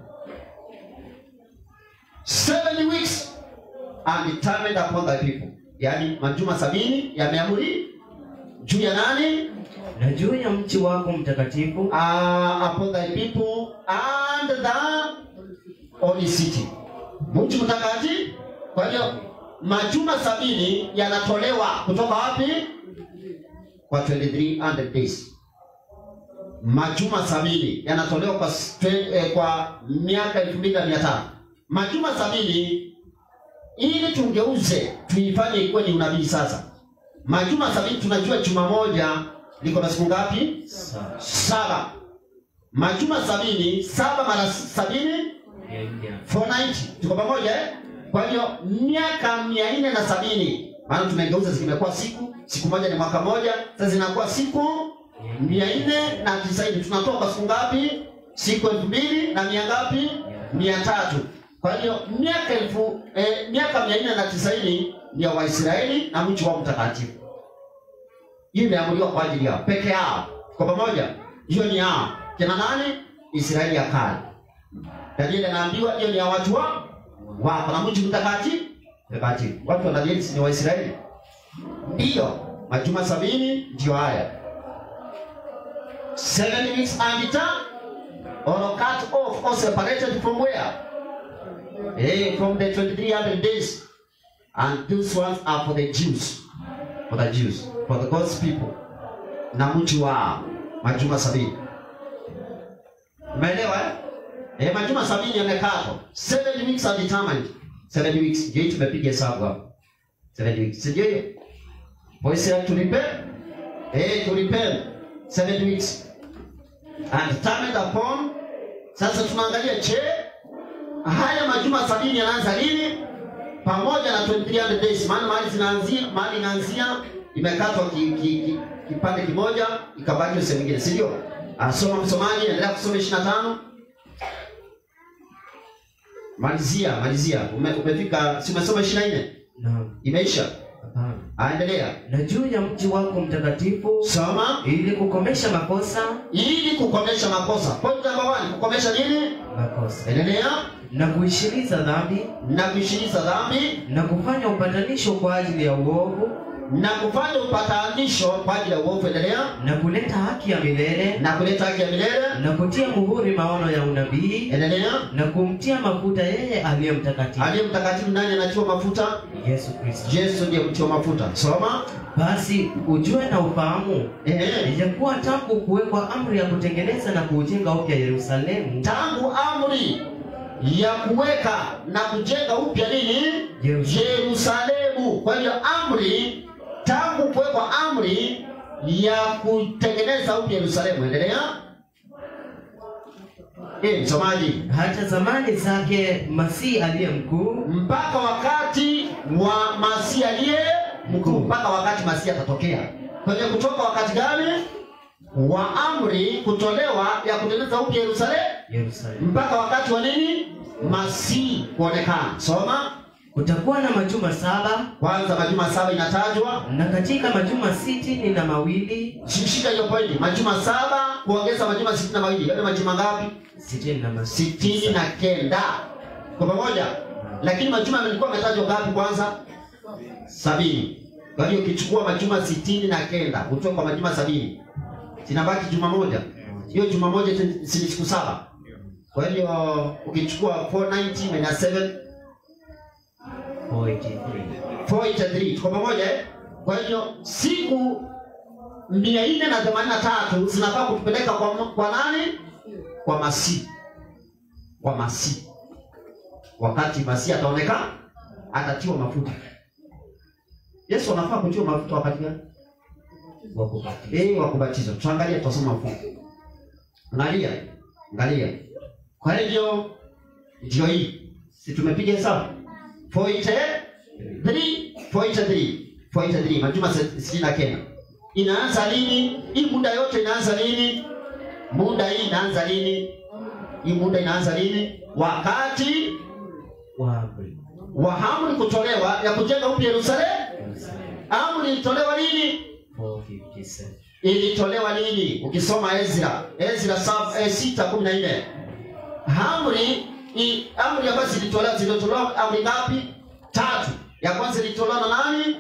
70 weeks are determined upon thy people. Yaani majuma sabini yameamuri juu ya nani? na juu ya mchi wako mtakatifu uh, upon thy people and the holy city. Mji mtakatifu. Kwa hiyo majuma sabini yanatolewa kutoka wapi? Kwa 2300 days. majuma sabini yanatolewa kwa, stre- eh, kwa miaka elfu mbili na mia tano majuma sabini ili tungeuze tuifanye ikuwe ni unabii sasa majuma sabini tunajua juma moja liko na siku ngapi Sawa. saba majuma sabini saba mara sabini Mia nne. 490 tuko pamoja eh? kwa hiyo miaka mia nne na sabini maana tumegeuza zimekuwa siku siku moja ni mwaka moja sasa zinakuwa siku mia nne na tisaini tunatoa kwa siku ngapi siku elfu mbili na mia ngapi mia tatu kwa hiyo miaka elfu eh, miaka mia nne na tisaini ni ya waisraeli na mji wao mtakatifu hiyo imeamuliwa kwa ajili yao peke yao kwa pamoja hiyo ni yao kina nani israeli ya kale Danieli anaambiwa hiyo ni ya watu wa wako na mji mtakatifu mtakatifu. Watu wa Danieli si ni Waisraeli? Ndiyo, majuma sabini ndio haya. Seven weeks and return or cut off or separated from where? Eh, from the 2300 days. And those ones are for the Jews. For the Jews. For the God's people. Na mji wao. Majuma sabini. Umeelewa eh? Eh, majuma sabini yamekatwa. Seven weeks are determined. Seven weeks. Ndio hii tumepiga hesabu hapo. Seven weeks. Si ndio hiyo? Voice ya tulipe? Eh, tulipe. Seven weeks. And determined upon. Sasa tunaangalia je, haya majuma sabini yanaanza lini? Pamoja na 2300 days. Maana mali zinaanzia, mali inaanzia imekatwa ki, ki, ki, kipande kimoja ikabaki sehemu nyingine, si ndio? Asoma msomaji, endelea kusoma 25. Malizia, malizia. Ume, umefika si umesoma 24? Naam. Imeisha. Hapana. Aendelea. Na juu ya mji wako mtakatifu Soma ili kukomesha makosa ili kukomesha makosa. Point number one, kukomesha nini? makosa Endelea. na kuishiriza dhambi Na kuishiriza dhambi na kufanya upatanisho kwa ajili ya uovu na kufanya upatanisho kwa ajili ya uovu. Endelea. na kuleta haki ya milele Na kuleta haki ya milele. na kutia muhuri maono ya unabii Endelea. na kumtia mafuta yeye aliye mtakatifu Aliye mtakatifu nani anatiwa mafuta? Yesu Kristo. Yesu ndiye mtiwa mafuta. Soma. Basi ujue na ufahamu Ehe. ijakuwa tangu kuwekwa amri ya kutengeneza na kuujenga upya Yerusalemu Tangu amri ya kuweka na kujenga upya nini? Yerusalemu. Yerusalemu. Kwa hiyo amri, tangu kuwekwa amri ya kutengeneza upya Yerusalemu. Endelea. Eh, msomaji, hata zamani zake Masihi aliye mkuu mpaka wakati wa Masihi aliye mkuu, mpaka wakati Masihi atatokea. Kwenye kutoka wakati gani? Wa amri kutolewa ya kutengeneza upya Yerusalemu Yerusalemu. mpaka wakati wa nini? Masihi kuonekana. Soma Kutakuwa na majuma saba kwanza, majuma saba inatajwa. na katika majuma sitini na mawili Shika hiyo pointi, majuma saba kuongeza majuma sitini na mawili, yote majuma ngapi? sitini na ma- Sitini na kenda kwa pamoja. Lakini majuma yalikuwa yametajwa ngapi kwanza? Sabini. Kwa hiyo ukichukua majuma sitini na kenda utoe kwa majuma sabini, zinabaki juma moja. Hiyo juma moja si si siku saba. Kwa hiyo ukichukua 490 minus 7 43. 483 tuko pamoja eh? Kwa hiyo siku mia nne na themanini na tatu zinafaa kutupeleka kwa, kwa nani? Kwa Masihi, kwa Masihi. Wakati Masihi ataonekana, atatiwa mafuta. Yesu anafaa kutiwa mafuta wakati gani? wa kubatizwa. Eh, wa kubatizwa. Tuangalie, tutasoma mafungu. Angalia, angalia. Kwa hivyo ndio hii, si tumepiga hesabu 43 43 43 majuma sitini na kenda inaanza lini? Hii muda yote inaanza lini? Muda hii inaanza lini? Hii muda inaanza lini? Wakati Wa amri. wa amri kutolewa ya kujenga upya Yerusalemu. Yerusalemu. Amri ilitolewa lini? 457. ilitolewa lini? Ukisoma Ezra, Ezra sab- eh, sita kumi na nne amri i- amri ambazo zilitolewa zilitolewa amri ngapi? Tatu. Ya kwanza ilitolewa na nani?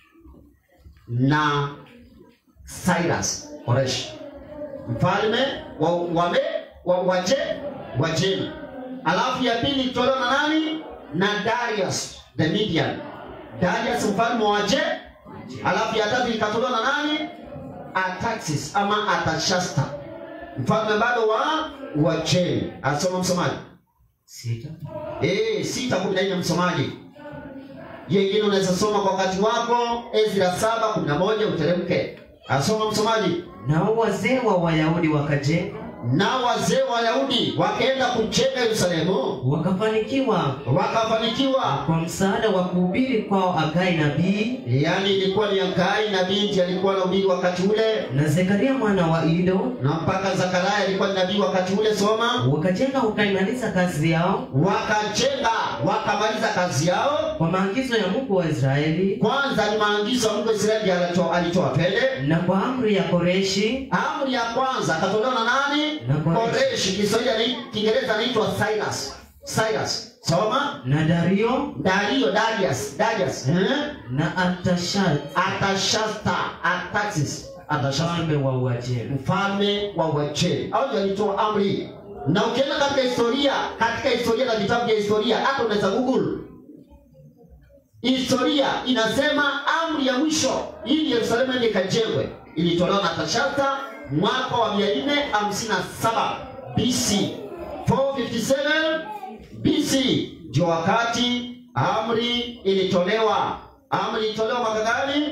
Na Cyrus Koreshi, mfalme wa wame wa waje Wajemi. Alafu ya pili ilitolewa na nani? Na Darius the Median, Darius mfalme wa waje. Alafu ya tatu ikatolewa na nani? Ataxis ama Atashasta mfalme bado wa Uajemi. Asoma msomaji. Sita. Eh, sita kumi na nne msomaji. Hiyo ingine unaweza soma kwa wakati wako. Ezra saba kumi na moja uteremke. Asoma msomaji. Nao wazee wa Wayahudi wakajenga Na wazee wa Wayahudi wakaenda kujenga Yerusalemu, wakafanikiwa wakafanikiwa. kwa msaada wa kuhubiri kwao Hagai nabii Yaani ilikuwa ni Hagai na binti alikuwa anahubiri wakati ule, na Zekaria mwana wa Ido, na mpaka Zakaria alikuwa ni nabii wakati ule. Soma. wakajenga wakaimaliza kazi yao Wakajenga wakamaliza kazi yao. kwa maagizo ya Mungu wa Israeli Kwanza ni maagizo ya Mungu wa Israeli alitoa, alitoa twende na kwa amri ya Koreshi Amri ya kwanza akatolewa na nani? Na Koreshi. Koreshi. Kiswahili ni Kiingereza anaitwa Cyrus. Cyrus. Soma. na Dario Dario, Darius, Darius. Eh? na Artashat Atashasta, Ataxis, Atashasta. mfalme wa Uajemi. Mfalme wa Uajemi. Hao ndio walitoa amri. hii. Na ukienda katika historia, katika historia na vitabu vya historia, hata unaweza Google. Historia inasema amri ya mwisho ili Yerusalemu ende ikajengwe ilitolewa na Tashasta mwaka wa 457 BC. 457 BC ndio wakati amri ilitolewa. Amri ilitolewa mwaka gani?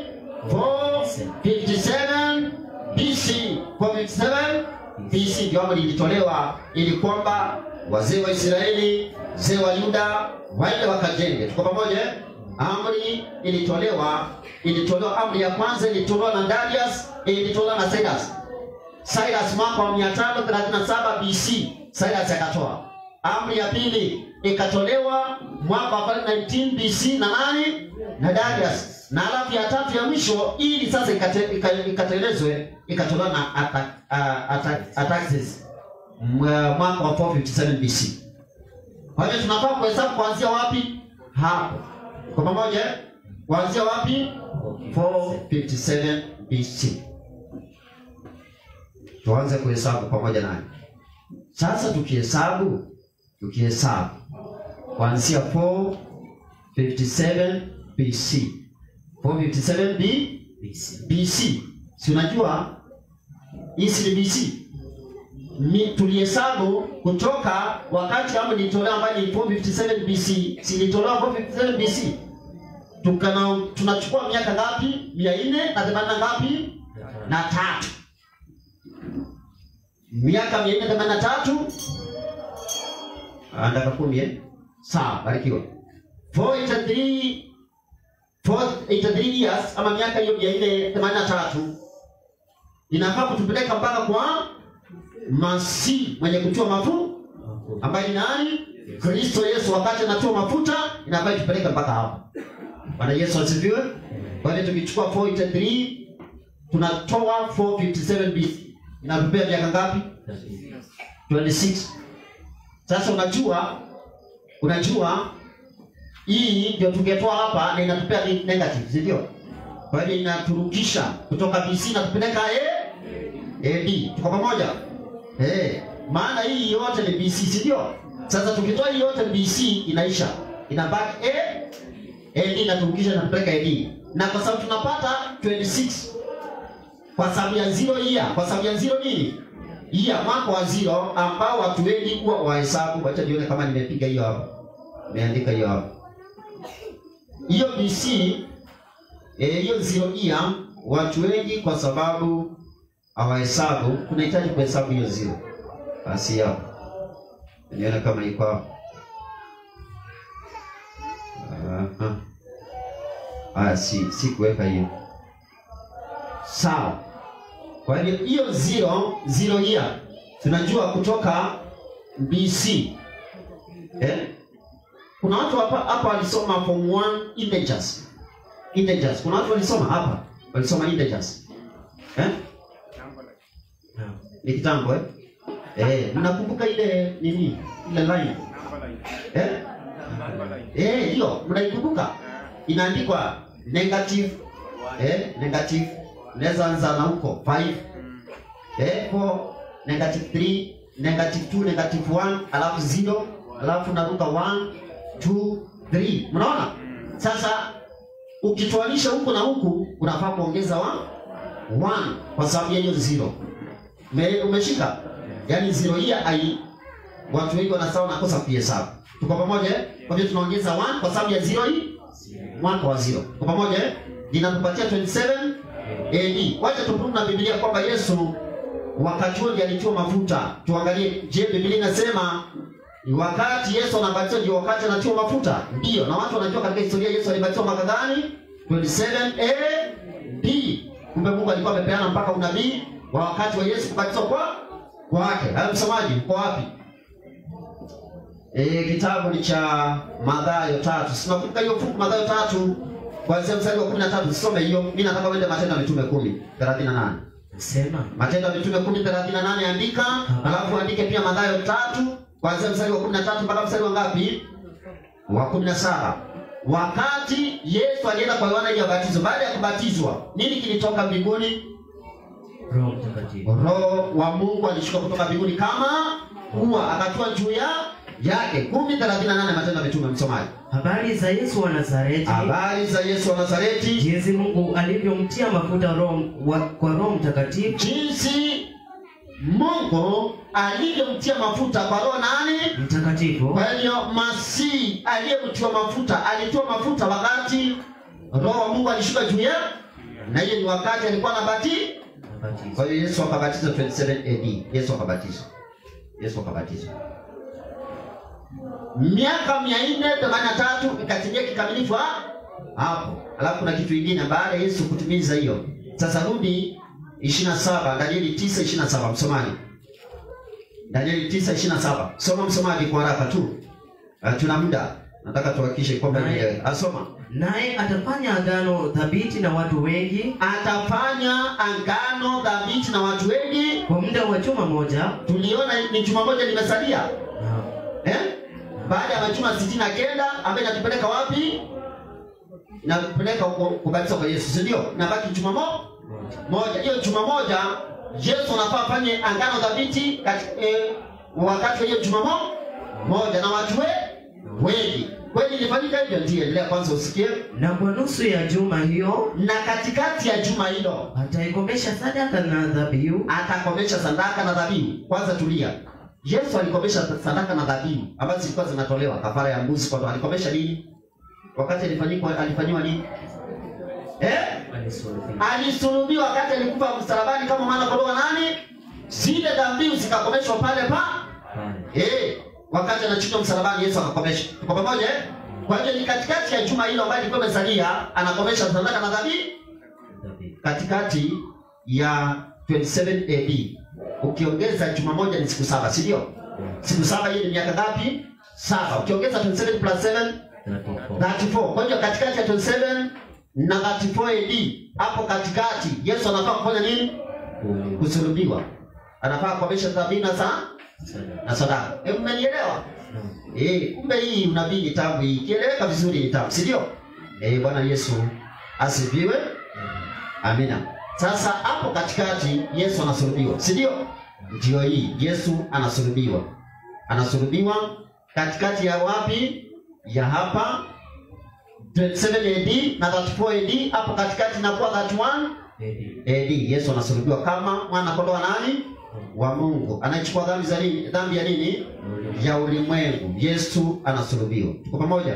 457 BC. 457 BC ndio amri ilitolewa ili kwamba wazee wa Israeli, wazee wa Yuda waende wakajenge. Tuko pamoja? eh? Amri ilitolewa, ilitolewa. Amri ya kwanza ilitolewa na Darius, ilitolewa na Cyrus. Cyrus mwaka wa 537 BC, Cyrus akatoa. Amri ya pili ikatolewa mwaka wa 19 BC na nani? Na Darius. Na alafu ya tatu ya mwisho ili sasa ikate- ika- ikatelezwe ikatolewa na Ata- a- Ata- Artaxerxes mwa- mwaka wa 457 BC. Kwa hiyo tunafaa kuhesabu kuanzia wapi? Hapo. Kwa pamoja? eh? Kuanzia wapi? 457 BC. Tuanze kuhesabu pamoja naye. Sasa tukihesabu, tukihesabu kuanzia 457 BC. 457 B BC. Si unajua hii ni BC. Mi, tulihesabu kutoka wakati amri ilitolewa ambayo ni 457 BC. Si ilitolewa 457 BC. Tukana tunachukua miaka ngapi? 480 na ngapi? Na tatu. Miaka 483 andaka kumi eh? Sawa, barikiwa. 483 483 years ama miaka hiyo 483 inafaa kutupeleka mpaka kwa Masihi mwenye kutiwa mafuta ambaye ni nani? Kristo Yesu. Wakati anatiwa mafuta inafaa itupeleke mpaka hapo. Bwana Yesu asifiwe. Kwa hiyo tukichukua 483 tunatoa 457 BC inatupea miaka ngapi? 26. Sasa unajua unajua hii ndio tungetoa hapa na inatupea ni negative, si ndio? Kwa hiyo inaturukisha kutoka BC na tupeleka eh AD. Tuko pamoja? Eh, maana hii yote ni BC, si ndio? Sasa tukitoa hii yote ni BC inaisha. Inabaki A AD inaturukisha na tupeleka AD. Na kwa sababu tunapata 26 kwa sababu ya zero year, kwa sababu ya zero nini? Year, mwaka wa zero ambao watu wengi huwa wahesabu. Wacha nione kama nimepiga hiyo hapo. Nimeandika hiyo hapo. Hiyo BC eh, hiyo zero year watu wengi kwa sababu hawahesabu, tunahitaji kuhesabu hiyo zero. Basi hapo. Nione kama iko hapo. Aha. Ah, si si kuweka hiyo. Sawa. Kwa hivyo hiyo zero zero year tunajua kutoka BC. Eh? Kuna watu hapa hapa walisoma form 1 integers. Integers. Kuna watu walisoma hapa walisoma integers. Eh? Ni kitambo eh? Eh, mnakumbuka ile nini? Ile line. Eh? Eh, hiyo mnaikumbuka? Inaandikwa negative eh, negative unaweza anza na huko 5 eh, 4 negative 3 negative 2 negative 1 alafu 0 alafu naruka 1 2 3 mnaona sasa ukitoanisha huku na huku unafaa kuongeza wa 1 kwa sababu ya hiyo 0 Me, umeshika yaani zero hii ai watu wengi wanasahau nakosa kuhesabu tuko pamoja eh? kwa hivyo tunaongeza 1 kwa sababu ya zero hii 1 kwa zero tuko pamoja eh? linatupatia 27 AD wacha tuprove na Biblia kwamba Yesu wakati huo ndiye alitiwa mafuta tuangalie je Biblia inasema ni wakati Yesu anabatizwa ndio wakati anatiwa mafuta ndio na watu wanajua katika historia Yesu alibatizwa mwaka gani 27 AD kumbe Mungu alikuwa amepeana mpaka unabii wa wakati wa Yesu kubatizwa kwa kwake hayo msomaji uko wapi E, kitabu ni cha Mathayo tatu. Sinakumbuka hiyo fungu Mathayo tatu kuanzia mstari wa 13 usome hiyo. Mimi nataka uende Matendo ya Mitume 10 38. Sema Matendo ya Mitume 10 38 andika, alafu andike pia Mathayo tatu kuanzia mstari wa 13 mpaka mstari wa ngapi? Wa 17. Wakati Yesu alienda kwa Yohana ili abatizwe, baada ya kubatizwa, nini kilitoka mbinguni? Roho Mtakatifu. Roho wa Mungu alishuka kutoka mbinguni kama ua akatua juu ya yake. 10:38 Matendo ya Mitume msomaji. Habari za Yesu wa Nazareti, Habari za Yesu wa Nazareti, jinsi Mungu alivyomtia mafuta roho wa, kwa Roho Mtakatifu jinsi Mungu alivyomtia mafuta kwa roho nani? mtakatifu Kwa hiyo Masihi aliyemtiwa mafuta alitiwa mafuta wakati roho wa Mungu alishuka juu ya, na hiyo ni wakati alikuwa anabati. Mtakatifu. Kwa hiyo Yesu akabatizwa 27 AD. Yesu akabatizwa, Yesu akabatizwa miaka mia nne themanini na tatu ikatimia kikamilifu ha- hapo. Alafu kuna kitu kingine baada ya Yesu kutimiza hiyo. Sasa rudi 27 Danieli 9 27 msomaji. Danieli 9 27. Soma msomaji kwa haraka tu. Uh, tuna muda. Nataka tuhakikishe kwamba Naye- nielewe. Asoma. Naye atafanya agano thabiti na watu wengi Atafanya angano dhabiti na watu wengi. kwa muda wa juma moja. Tuliona ni juma moja limesalia. Naam. Eh? Baada ya majuma sitini na kenda ambaye inatupeleka wapi? Inatupeleka huko kubatizwa kwa Yesu, si ndio? Inabaki juma mo moja. Hiyo juma moja Yesu anafaa afanye angano dhabiti kati, eh, wakati wa hiyo juma mo moja na watu we wengi. Kweli ilifanyika hivyo? Ndiyo, endelea kwanza usikie. Na kwa nusu ya juma hiyo Na katikati ya juma hilo ataikomesha sadaka na dhabihu atakomesha sadaka na dhabihu. Kwanza tulia. Yesu alikomesha sadaka na dhabihu ambazo zilikuwa zinatolewa kafara ya mbuzi kwa alikomesha nini? Wakati alifanyikwa alifanyiwa nini? Eh? Alisulubiwa wakati alikufa msalabani kama mwana kondoo wa nani? Zile dhabihu zikakomeshwa pale pa eh, wakati anachinjwa msalabani Yesu akakomesha. Tuko pamoja eh? Kwa hiyo ni katikati ya juma hilo ambayo ilikuwa imesalia anakomesha sadaka na dhabihu katikati ya 27 AD. Ukiongeza juma moja ni siku saba, si ndio? Siku saba hiyo ni miaka ngapi? Saba. Ukiongeza 27 plus 7 34. Kwa hiyo katikati ya 27 na 34 AD, hapo katikati Yesu anafaa kufanya nini? Kusulubiwa. Anafaa kukomesha dhabihu na saa na sadaka. Hebu mmenielewa? Eh, kumbe hii unabii ni tabu hii. Kieleweka vizuri ni tabu, si ndio? Eh, Bwana Yesu asifiwe. Amina. Sasa hapo katikati Yesu anasulubiwa, si ndio? Ndio hii Yesu anasulubiwa, anasulubiwa katikati ya wapi? Ya hapa 27 AD na 34 AD. Hapo katikati inakuwa 31 AD. Yesu anasulubiwa kama mwana kondoo wa nani? Wa Mungu anaichukua dhambi za nini? Dhambi ya nini? Ya ulimwengu. Yesu anasulubiwa. Tuko pamoja?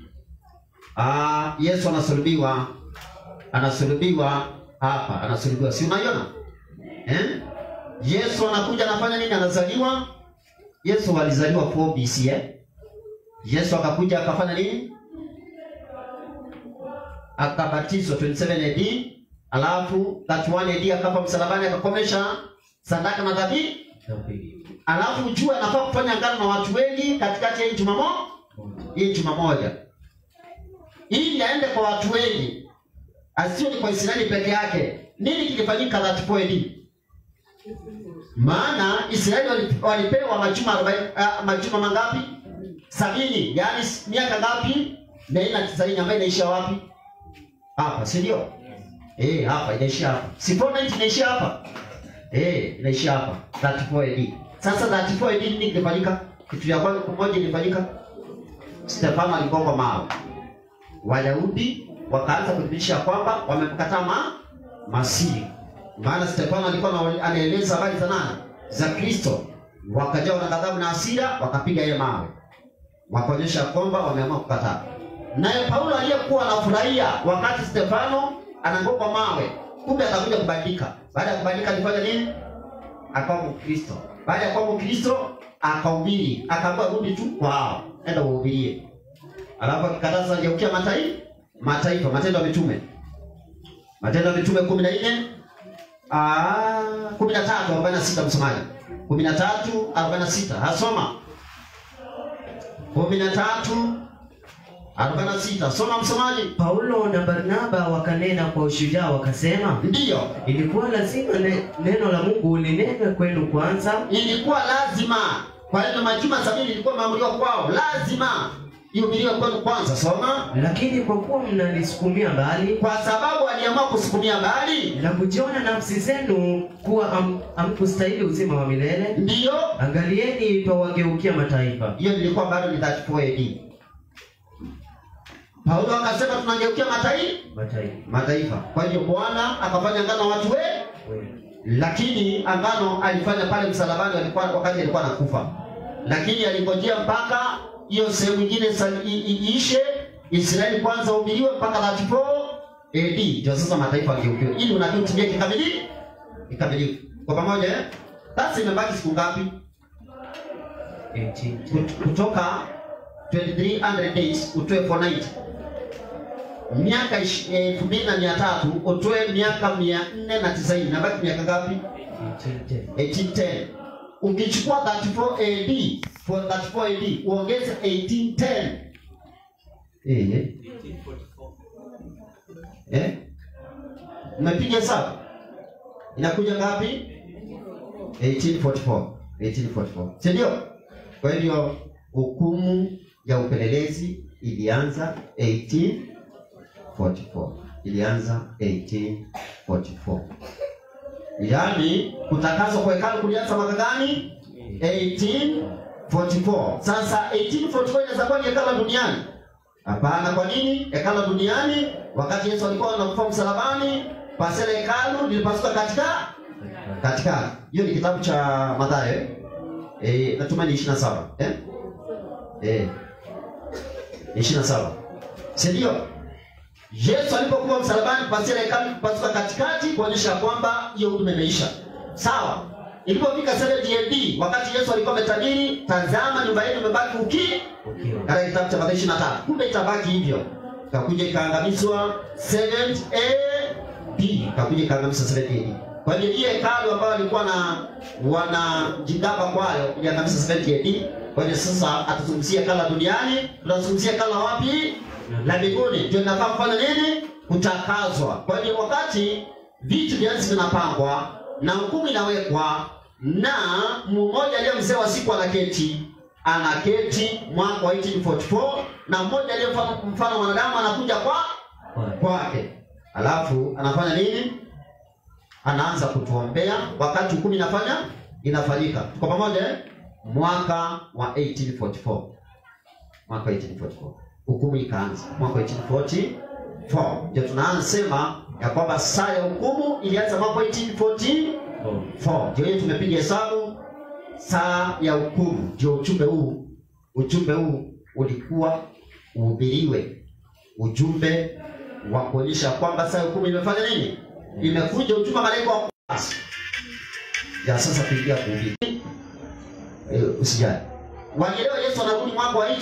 Ah, Yesu anasulubiwa anasulubiwa hapa, anasulubiwa, si unaiona eh? Yesu anakuja anafanya nini? Anazaliwa. Yesu alizaliwa 4 BC eh? Yesu akakuja akafanya nini? Akabatizwa 27 AD, alafu 31 AD akafa msalabani, akakomesha sadaka na dhabihu. Alafu ujue anafaa kufanya agano na watu wengi katikati ya hii juma mo hii juma moja, ili aende kwa watu wengi asio ni kwa Israeli peke yake. Nini kilifanyika 34 AD? Maana Israeli wali- walipewa majuma 40, ah, majuma mangapi? Sabini, yaani s- miaka ngapi? mia nne na tisaini ambayo inaishia wapi? Hapa, si ndio? Eh, hapa inaishia hapa. Si 490 inaishia hapa? Eh, inaishia hapa 34 AD. Sasa 34 AD nini kilifanyika? Kitu ya kwanza kimoja ilifanyika. Stefano aligongwa mawe. Wayahudi wakaanza kuthibitisha kwamba wamemkataa ma Masihi. Maana Stefano alikuwa ana- anaeleza habari za nani? Za Kristo. wakajawa na ghadhabu na hasira, wakapiga yeye mawe, wakaonyesha kwamba wameamua kukataa. Naye Paulo aliyekuwa anafurahia wakati Stefano anangokwa mawe, kumbe akakuja kubadilika. Baada ya kubadilika alifanya nini? Akawa Mkristo. Baada ya kuwa Mkristo akahubiri, akaambiwa rudi tu kwao, enda uhubirie. Alafu akikataa sasa, ageukia mataifa mataifa, Matendo ya Mitume, Matendo ya Mitume kumi na nne kumi na tatu arobaini na sita msomaji, kumi na tatu arobaini na sita hasoma kumi na tatu arobaini na sita soma msomaji. Paulo na Barnaba wakanena kwa ushujaa wakasema, Ndiyo, ilikuwa lazima ne, neno la Mungu linenwe kwenu kwanza, ilikuwa lazima. Kwa hiyo majuma sabini ilikuwa imeamriwa kwao, lazima ihubiriwe kwenu kwanza. Soma. lakini kwa kuwa mnalisukumia mbali Kwa sababu aliamua kusukumia mbali, na kujiona nafsi zenu kuwa am- hamkustahili uzima wa milele, ndiyo angalieni twawageukia mataifa. hiyo ilikuwa bado ni 34 AD. Paulo akasema tunageukia mataifa Mataifa mataifa. Kwa hiyo Bwana akafanya ngano na watu we, wengi. lakini angano alifanya pale msalabani alikuwa wakati alikuwa anakufa, lakini alingojea mpaka hiyo sehemu nyingine sa- i- i- iishe, Israeli kwanza uhubiriwe mpaka 34 AD, ndio sasa mataifa angeukiwa, ili unabii utimie kikamilifu kikamilifu. Kwa pamoja eh? Sasa imebaki siku ngapi? 18. Kut- kutoka 2300 days utoe 490 miaka ish- elfu mbili na mia tatu utoe miaka mia nne na tisaini nabaki miaka ngapi 18. 1810 ukichukua 34 AD for 34 AD uongeze 1810 eh eh umepiga hesabu inakuja ngapi 1844 1844 si ndio kwa hivyo hukumu ya upelelezi ilianza 1844 ilianza 1844 yaani kutakaswa kwa hekalu kulianza mwaka gani 1844 sasa 1844 inaweza kuwa ni hekalu la duniani hapana kwa nini hekalu la duniani wakati yesu alikuwa anakufa msalabani pasela hekalu lilipasuka katika katikati hiyo ni kitabu cha Mathayo eh? Eh, natumai ni 27 eh? Eh. Ni 27 si ndio Yesu alipokuwa msalabani pasira hekalu kupasuka katikati kuonyesha kwamba hiyo huduma imeisha sawa ilipofika 70 AD wakati Yesu alikuwa ametabiri tazama nyumba yenu imebaki uki Ukiwa. katika kitabu cha Mathayo 23 kumbe itabaki hivyo ikakuja ikaangamizwa 7 AD ikakuja ikaangamizwa 7 AD kwa hiyo hiyo hekalu ambayo walikuwa na wanajigamba kwayo iliangamizwa 7 AD kwa hiyo sasa atazungumzia hekalu la duniani tunazungumzia hekalu la wapi la mbinguni ndio inafaa kufanya nini kutakazwa kwa hiyo wakati vitu vya nchi vinapangwa na hukumu inawekwa na mmoja aliye mzee wa siku anaketi anaketi mwaka wa 1844 na mmoja aliye mfano mfano wa mwanadamu anakuja kwa kwake alafu anafanya nini anaanza kutuombea wakati hukumu inafanya inafanyika tuko pamoja eh? mwaka wa 1844 mwaka wa 1844 hukumu ikaanza mwaka wa 1844 ndio tunaanza sema ya kwamba saa ya hukumu ilianza mwaka wa 1844 4 ndio hiyo tumepiga hesabu saa ya hukumu ndio ujumbe huu ujumbe huu ulikuwa uhubiriwe ujumbe wa kuonyesha kwamba saa ya hukumu imefanya nini imekuja ujumbe wa malaika wa kwanza ya sasa kuingia kuhubiri Eh, usijali walielewa yesu anarudi mwaka wa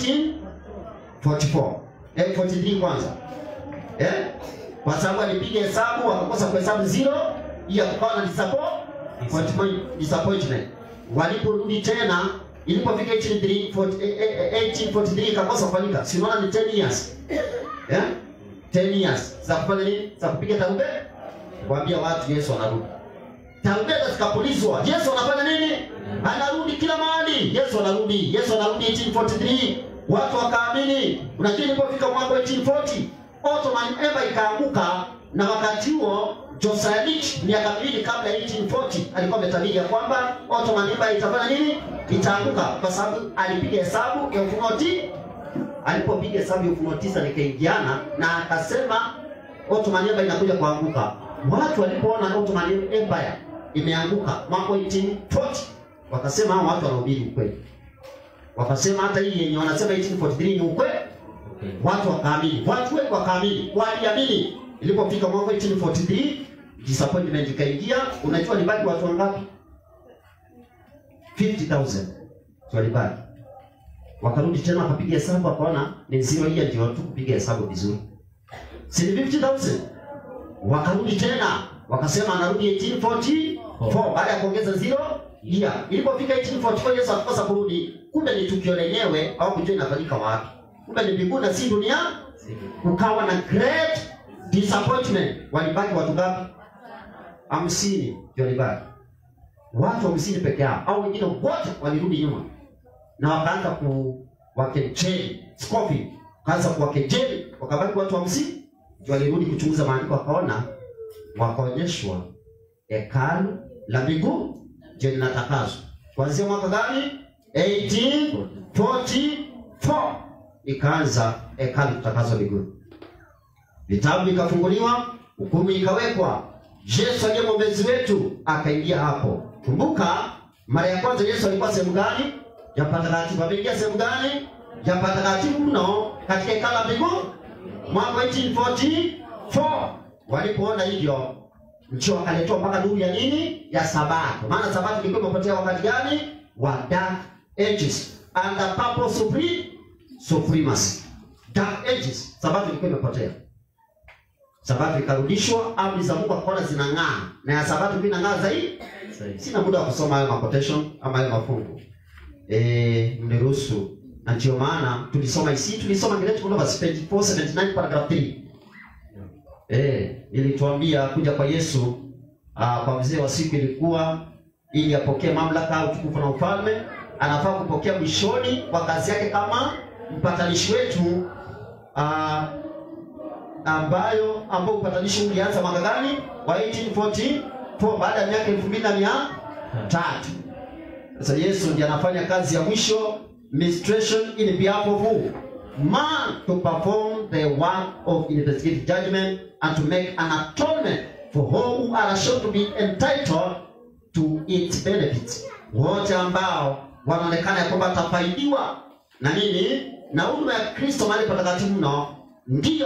1844 eh, 43 kwanza eh? kwa sababu alipiga hesabu wakakosa kuhesabu zero hiyo kukawa na disappointment, disappointment. waliporudi tena ilipofika 1843 1843 ikakosa kufanyika si unaona ni 10 years eh? 10 years za kufanya nini za kupiga tarumbeta kuambia watu yesu anarudi tarumbeta zikapulizwa yesu anafanya nini anarudi kila mahali yesu anarudi yesu anarudi 1843 watu wakaamini unajua ilipofika mwaka wa 1840 ottoman empire ikaanguka na wakati huo Josiah Rich miaka miwili kabla ya 1840 alikuwa ametabiri ya kwamba Ottoman Empire itafanya nini? Itaanguka kwa sababu alipiga hesabu ya Ufunuo ti alipopiga hesabu ya Ufunuo tisa nikaingiana na akasema Ottoman Empire inakuja kuanguka. Watu walipoona Ottoman Empire imeanguka mwaka wa 1840 wakasema hao watu wanahubiri ukweli wakasema hata hii yenye wanasema 1843 ni ukweli watu wakaamini watu wengi wakaamini waliamini ilipofika mwaka 1843 disappointment ikaingia unajua libaki watu wangapi 50000 walibaki wakarudi tena wakapiga hesabu wakaona ni zero hiyo ndio tu kupiga hesabu vizuri si ni 50000 wakarudi tena wakasema anarudi 1844 baada ya kuongeza zero yeah. ilipofika 1844 Yesu akakosa kurudi kumbe ni tukio lenyewe au kujua inafanyika wapi kumbe ni mbinguni na si dunia kukawa na great disappointment walibaki watu ngapi hamsini ndio walibaki watu hamsini peke yao au wengine wote walirudi nyuma na wakaanza ku wakejeli scoffing kaanza kuwakejeli wakabaki watu hamsini ndio walirudi kuchunguza maandiko wakaona wakaonyeshwa hekalu la mbinguni ndio linatakaswa kuanzia mwaka gani 1844 ikaanza hekalu kutakaswa mbinguni vitabu vikafunguliwa hukumu ikawekwa yesu aliye mwombezi wetu akaingia hapo kumbuka mara ya kwanza yesu alikuwa sehemu gani ya patakatifu ameingia sehemu gani ya patakatifu mno katika hekalu la mbinguni mwaka 1844 walipoona hivyo ndio wakaletewa mpaka nuru ya nini ya sabato maana sabato ilikuwa imepotea wakati gani wa dark ages under purple supreme supremacy dark ages sabato ilikuwa imepotea sabato ikarudishwa amri za mungu akaona zinang'aa na ya sabato pia inang'aa zaidi sina muda wa kusoma hayo maquotation ama hayo mafungu eh mniruhusu na ndio maana tulisoma isi tulisoma Great Controversy page 479 paragraph 3 eh ilituambia kuja kwa Yesu aa, kwa mzee wa siku ilikuwa ili apokee mamlaka utukufu na ufalme anafaa kupokea mwishoni kwa kazi yake kama mpatanishi wetu aa, ambayo ambao upatanishi ulianza mwaka gani wa 1844 baada ya miaka elfu mbili na mia tatu sasa yesu ndiye anafanya kazi ya mwisho ministration in behalf of who man to perform the work of investigative judgment and to make an atonement for all who are shown to be entitled to its benefits wote ambao wanaonekana ya kwamba watafaidiwa na nini na huduma ya kristo mahali patakatifu mno ndiyo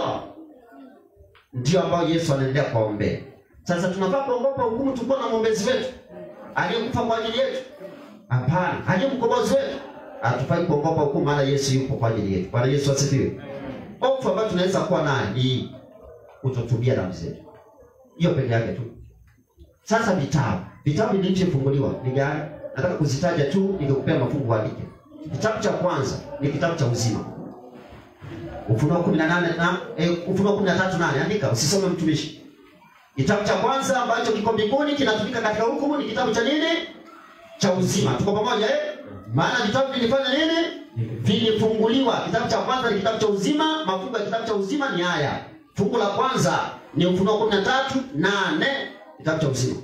ndio ambayo yesu anaendelea kuwaombea sasa tunafaa kuogopa hukumu tulikuwa na mwombezi wetu aliyekufa kwa ajili yetu hapana aliye mkombozi wetu hatufai kuogopa hukumu maana yesu yupo kwa ajili yetu bwana yesu asifiwe hofu ambayo tunaweza kuwa nayo ni kutotubia dhambi zetu hiyo peke yake tu sasa vitabu vitabu vilivyofunguliwa ni gani nataka kuzitaja tu nikikupea mafungu uandike kitabu cha kwanza ni kitabu cha uzima ufunuo kumi na nane na eh, ufunuo kumi na tatu nane andika usisome mtumishi kitabu cha kwanza ambacho kiko mbinguni kinatumika katika hukumu ni kitabu cha nini cha uzima tuko pamoja eh? maana vitabu vilifanya nini vilifunguliwa kitabu cha kwanza ni kitabu cha uzima mafungu ya kitabu cha uzima ni haya fungu la kwanza ni ufunuo kumi na tatu nane kitabu cha uzima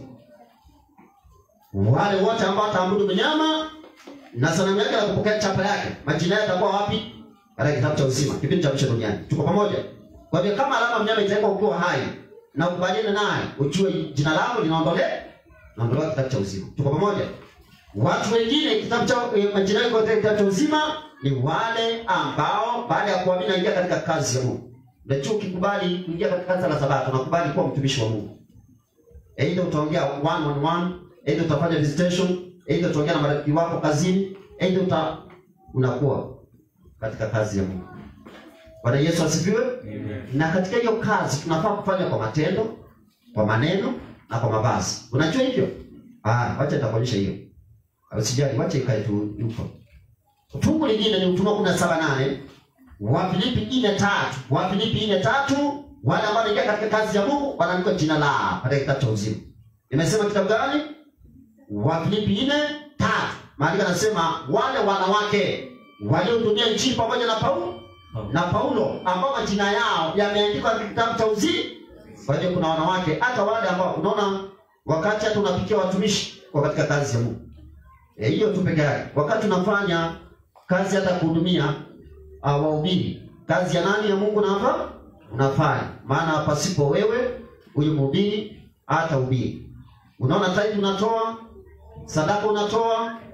wale wote ambao wataabudu mnyama na sanamu yake na kupokea chapa yake majina yao yatakuwa wapi katika kitabu cha uzima kipindi cha mwisho duniani tuko pamoja kwa hivyo kama alama mnyama itawekwa ukiwa hai na ukubaliane naye ujue jina lako linaondolewa naondolewa kitabu cha uzima tuko pamoja watu wengine kitabu cha eh, majina yao katika kitabu cha uzima ni wale ambao baada ya kuamini naingia katika kazi ya mungu najua ukikubali kuingia katika kazi la sabato unakubali kuwa mtumishi wa mungu aidha utaongea one on one aidha utafanya visitation aidha utaongea na marafiki wako kazini aidha uta unakuwa katika kazi ya mungu bwana yesu asifiwe na katika hiyo kazi tunafaa kufanya kwa matendo kwa maneno na kwa mavazi unajua hivyo ah wacha nitakuonyesha hiyo usijali wacha ikae tu yuko fungu lingine ni ufunuo kumi na saba nane wafilipi nne tatu wafilipi nne tatu wale ambao wanaingia katika kazi ya mungu wanaandikwa jina lao katika kitabu cha uzima imesema kitabu gani wafilipi nne tatu maandiko anasema wale wanawake waliohudumia nchini pamoja na paulo na paulo ambao majina yao yameandikwa katika kitabu cha uzima kwa hiyo kuna wanawake hata wale ambao unaona wakati hata unapikia watumishi kwa katika kazi ya mungu Eh, hiyo tu peke yake wakati unafanya kazi hata kuhudumia uh, wahubiri kazi ya nani ya mungu napa unafanya maana pasipo wewe huyu mhubiri hata ubiri unaona taibu unatoa sadaka unatoa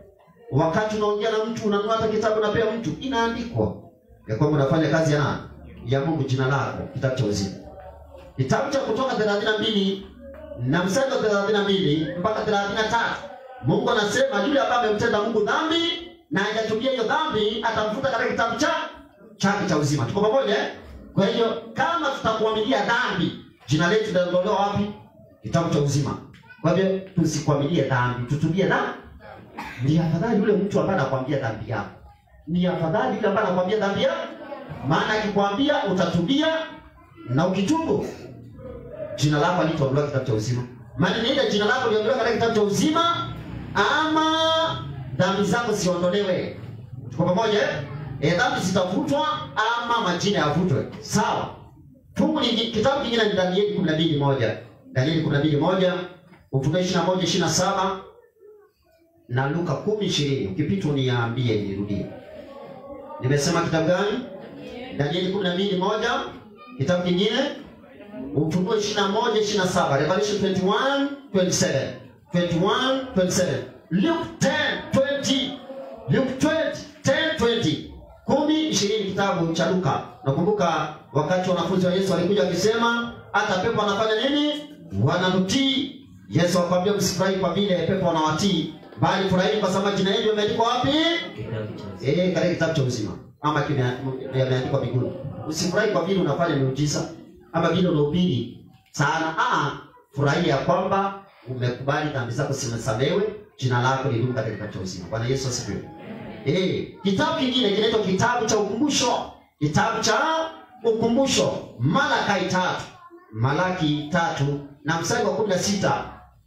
wakati unaongea na mtu unanunua hata kitabu unapea mtu inaandikwa ya kwamba unafanya kazi ya nani ya mungu jina lako kitabu cha uzima kitabu cha kutoka thelathini na mbili na mstari wa thelathini na mbili mpaka thelathini na tatu mungu anasema yule ambaye amemtenda mungu dhambi na hajatubia hiyo dhambi atamfuta katika kitabu cha chake cha uzima tuko pamoja eh? kwa hiyo kama tutakuamilia dhambi jina letu litaondolewa wapi kitabu cha uzima kwa hivyo tusikuamilie dhambi tutubie dhambi ni afadhali yule mtu ambaye anakwambia dhambi yako ni afadhali yule ambaye anakwambia dhambi yako maana akikwambia utatubia na ukitubu jina lako alitoondolewa kitabu cha uzima maana ni ile jina lako liondolewa katika kitabu cha uzima ama dhambi zako ziondolewe tuko pamoja eh? e, dhambi zitafutwa ama majina yavutwe sawa fungu lingi, kitabu kingine ni danieli kumi na mbili moja danieli kumi na mbili moja ufunuo ishiri na moja ishiri na saba na luka kumi ishirini ukipita uniambie nirudie nimesema kitabu gani danieli kumi na mbili moja kitabu kingine ufunuo ishiri na moja ishiri na saba revelation 21 27 21 27 luke 10 20 luke 20 10 20 kumi ishirini kitabu cha luka nakumbuka wakati wanafunzi wa yesu walikuja wakisema hata pepo wanafanya nini wananutii yesu akwambia msifurahi kwa vile pepo wanawatii bali furahini kwa sababu jina hili limeandikwa wapi Eh, katika kitabu cha uzima ama kimea- yameandikwa mbinguni. Usifurahi kwa vile unafanya miujiza ama vile unahubiri sana. Ah, furahia ya kwamba umekubali dhambi zako zimesamehewe, jina lako lidumu katika kitabu cha uzima. Bwana Yesu asifiwe. Eh, kitabu kingine kinaitwa kitabu cha ukumbusho. Kitabu cha ukumbusho, Malakai tatu, Malaki tatu na mstari wa kumi na sita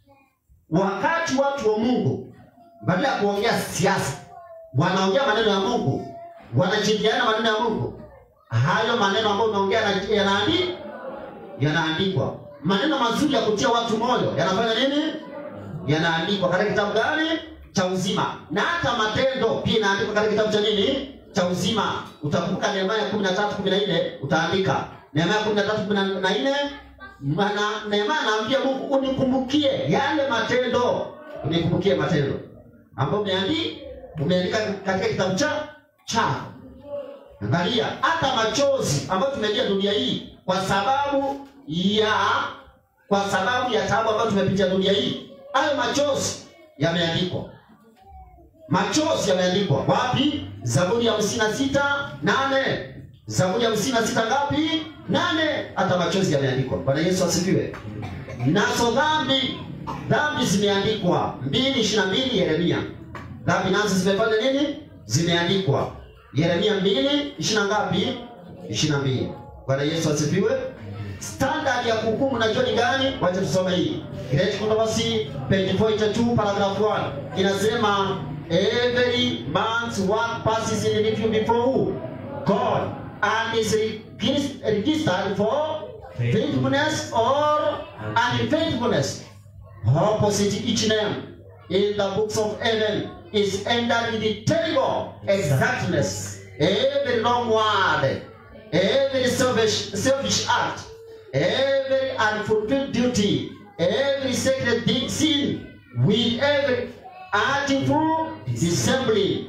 wakati watu wa Mungu badala ya kuongea siasa wanaongea maneno ya Mungu, wanashirikiana maneno ya Mungu. Hayo maneno ambayo unaongea yana- yanaandi yanaandikwa. Maneno mazuri ya kutia watu moyo yanafanya nini? Yanaandikwa katika kitabu gani? Cha uzima. Na hata matendo pia inaandikwa katika kitabu cha nini? Cha uzima. Utakumbuka Nehemia kumi na tatu kumi na nne utaandika Nehemia kumi na tatu kumi na nne Mana Nehemia anaambia Mungu unikumbukie yale matendo, unikumbukie matendo ambayo umeandika umeandika katika kitabu cha chako. Angalia hata machozi ambayo tumelia dunia hii kwa sababu ya kwa sababu ya taabu ambayo tumepitia dunia hii, hayo machozi yameandikwa. Machozi yameandikwa wapi? Zaburi ya hamsini na sita nane Zaburi ya hamsini na sita ngapi? Nane. Hata machozi yameandikwa. Bwana Yesu asifiwe. Nazo dhambi dhambi zimeandikwa mbili ishirini na mbili Yeremia dhambi nazo zimefanya nini? Zimeandikwa. Yeremia mbili ishirini na ngapi? ishirini na mbili. Bwana Yesu asifiwe. Standard ya kuhukumu najua ni gani? Wacha tusome hii Great Controversy page 42 paragraph 1 inasema every man's work passes in review before who? God and is regis- registered for faithfulness or unfaithfulness. Opposite each name in the books of heaven is entered with terrible exactness. Every wrong word, every selfish, selfish act, every unfulfilled duty, every sacred deed sin, with every artful dissembly,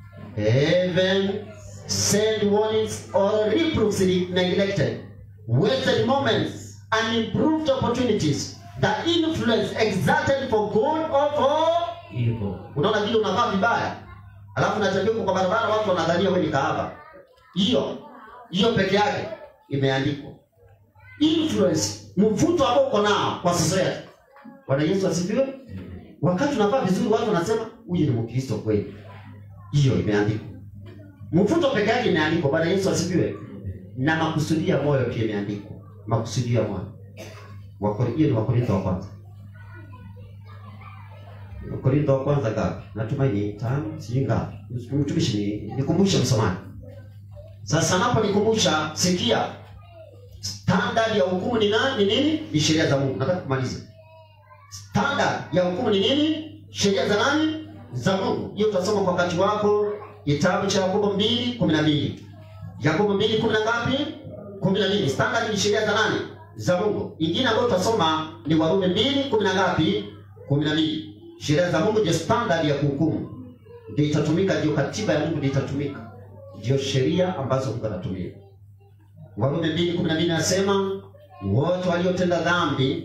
even send warnings or reproofs neglected, wasted moments, and improved opportunities, the influence exerted for good or for unaona vile unavaa vibaya alafu natembea huko kwa barabara watu wanadhania wewe ni kahaba hiyo hiyo peke yake imeandikwa influence mvuto ambao uko nao kwa society bwana yesu asifiwe wakati unavaa vizuri watu wanasema huyu ni mkristo kweli hiyo imeandikwa mvuto peke yake imeandikwa bwana yesu asifiwe na makusudi ya moyo pia imeandikwa makusudi ya moyo Wakori- hiyo ni wakorintho wa kwanza Korintho wa kwanza ngapi? Natumaini tano, sijui ngapi. Mtumishi ni nikumbushe msomaji. Sasa napo nikumbusha, sikia. Standard ya hukumu ni nani? Ni nini? Ni sheria za Mungu. Nataka kumaliza. Standard ya hukumu ni nini? Sheria za nani? Za Mungu. Hiyo utasoma kwa wakati wako, kitabu cha Yakobo mbili kumi na mbili. Yakobo mbili kumi na ngapi? kumi na mbili. Standard ni sheria za nani? Za Mungu. Ingine ambayo utasoma ni Warumi mbili kumi na ngapi? kumi na mbili. Sheria za Mungu ndio standard ya kuhukumu. ndio itatumika, ndio katiba ya Mungu ndio itatumika, ndio sheria ambazo Mungu anatumia. Warumi mbili kumi na mbili nasema wote waliotenda dhambi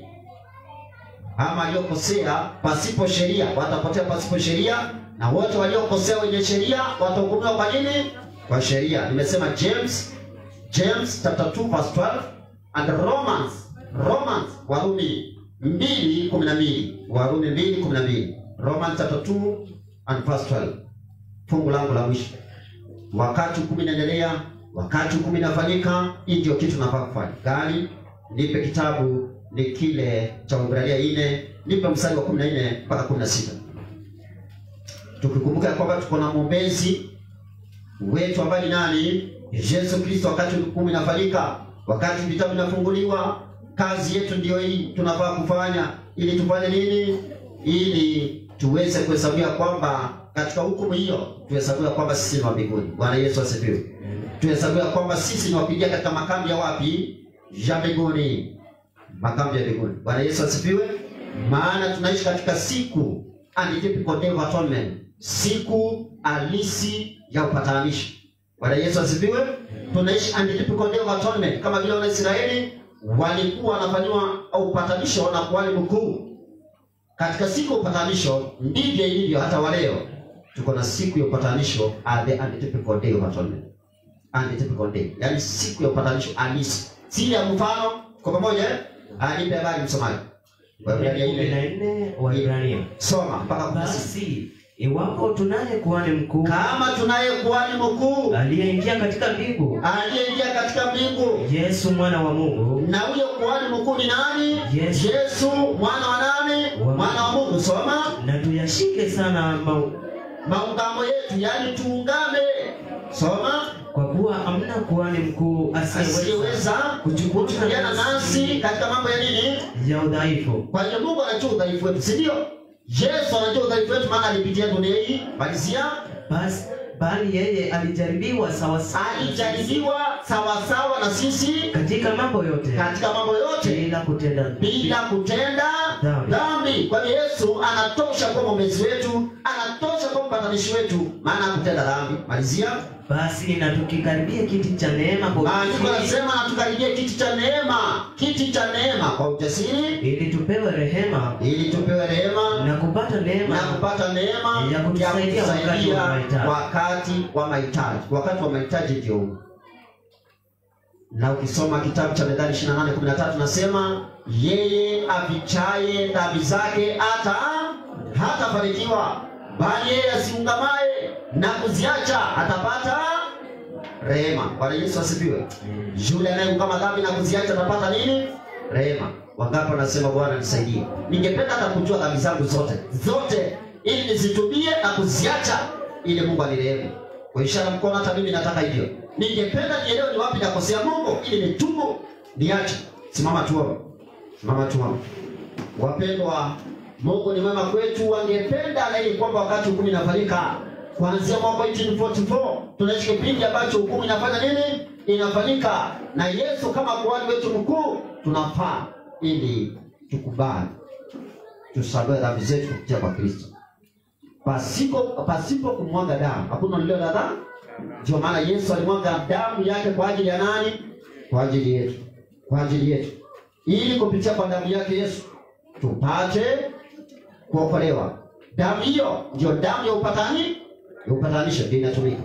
ama waliokosea pasipo sheria watapotea pasipo sheria, na wote waliokosea wenye sheria watahukumiwa kwa nini? Kwa sheria. Nimesema James James chapter 2 verse 12 and Romans Romans Warumi 2:12 Warumi 2:12 Romans chapter 2 and verse 12 fungu langu la mwisho. Wakati hukumu inaendelea, wakati hukumu inafanyika, hii ndio kitu nafaa kufanya. Gani? Nipe kitabu ni kile cha Waebrania 4, nipe mstari wa 14 mpaka 16. Tukikumbuka ya kwamba tuko na mwombezi wetu ambaye ni nani? Yesu Kristo. Wakati hukumu inafanyika, wakati vitabu vinafunguliwa, kazi yetu ndiyo hii tunafaa kufanya, ili tufanye nini? Ili tuweze kuhesabia kwamba katika hukumu hiyo tuhesabiwa kwamba sisi ni wa mbinguni. Bwana Yesu asifiwe. Tuhesabiwa kwamba sisi ni wapigia katika makambi ya wapi? Ya mbinguni, makambi ya mbinguni. Bwana Yesu asifiwe. Maana tunaishi katika siku untypical day of atonement, siku halisi ya upatanisho. Bwana Yesu asifiwe. Tunaishi untypical day of atonement, kama vile Wanaisraeli walikuwa wanafanyiwa upatanisho na kuhani mkuu katika siku ya upatanisho ndivyo ilivyo hata waleo tuko na siku ya upatanisho at the untypical day of atonement untypical day yani siku ya upatanisho halisi si ile ya mfano kwa pamoja eh? Ah, nipe habari msomaji Waebrania kumi na ile nne Waebrania. soma mpaka kumi na sita. Basi iwapo tunaye kuhani mkuu kama tunaye kuhani mkuu aliyeingia katika mbingu, aliyeingia katika mbingu Yesu mwana wa Mungu, na huyo kuhani mkuu ni nani Yesu. yesu mwana wa nani Wa- mwana wa mungu soma na tuyashike sana mau, maungamo yetu yani tuungame soma kwa kuwa hamna kuhani mkuu asiyeweza asiyeweza kuchukuliana nasi katika mambo ya nini ya udhaifu, kwa hiyo mungu anajua udhaifu wetu si ndio yesu anajua udhaifu wetu maana alipitia dunia hii malizia basi bali yeye alijaribiwa sawasawa alijaribiwa sawasawa na sisi katika mambo yote katika mambo yote bila kutenda bila kutenda Dhambi. dhambi kwa hiyo yesu anatosha kuwa mwombezi wetu anatosha kuwa mpatanishi wetu maana hakutenda dhambi malizia basi na tukikaribia kiti cha neema kwa maandiko ujasiri, anasema na tukaribie kiti cha neema kiti cha neema kwa ujasiri ili tupewe rehema ili tupewe rehema na kupata neema na kupata neema ya kutusaidia wakati wa mahitaji. wakati wa mahitaji wakati wa mahitaji ndio huu na ukisoma kitabu cha methali 28:13 nasema yeye afichaye dhambi zake hata hatafanikiwa bali yeye asiungamaye na kuziacha atapata rehema bwana yesu asifiwe yule anayeungama dhambi na kuziacha atapata nini rehema wangapi wanasema bwana nisaidie ningependa hata kujua dhambi zangu zote zote ili nizitubie na kuziacha ili mungu anirehemu kwa ishara mkono hata mimi nataka hivyo ningependa nielewe ni wapi nakosea mungu ili nitubu niache simama tuombe simama tuombe wapendwa mungu ni mwema kwetu wangependa laili kwamba wakati hukumu inafanyika kuanzia mwaka 1844 tunaishi kipindi ambacho hukumu inafanya nini inafanyika na yesu kama kuhani wetu mkuu tunafaa ili tukubali tusamehe dhambi zetu kupitia kwa kristo pasipo pasipo kumwaga damu hakuna lilio la dhambi ndio maana yesu alimwaga damu yake kwa ajili ya nani kwa ajili yetu kwa ajili yetu ili kupitia kwa damu yake yesu tupate kuokolewa damu hiyo ndio damu ya upatani ya upatanisho ndio inatumika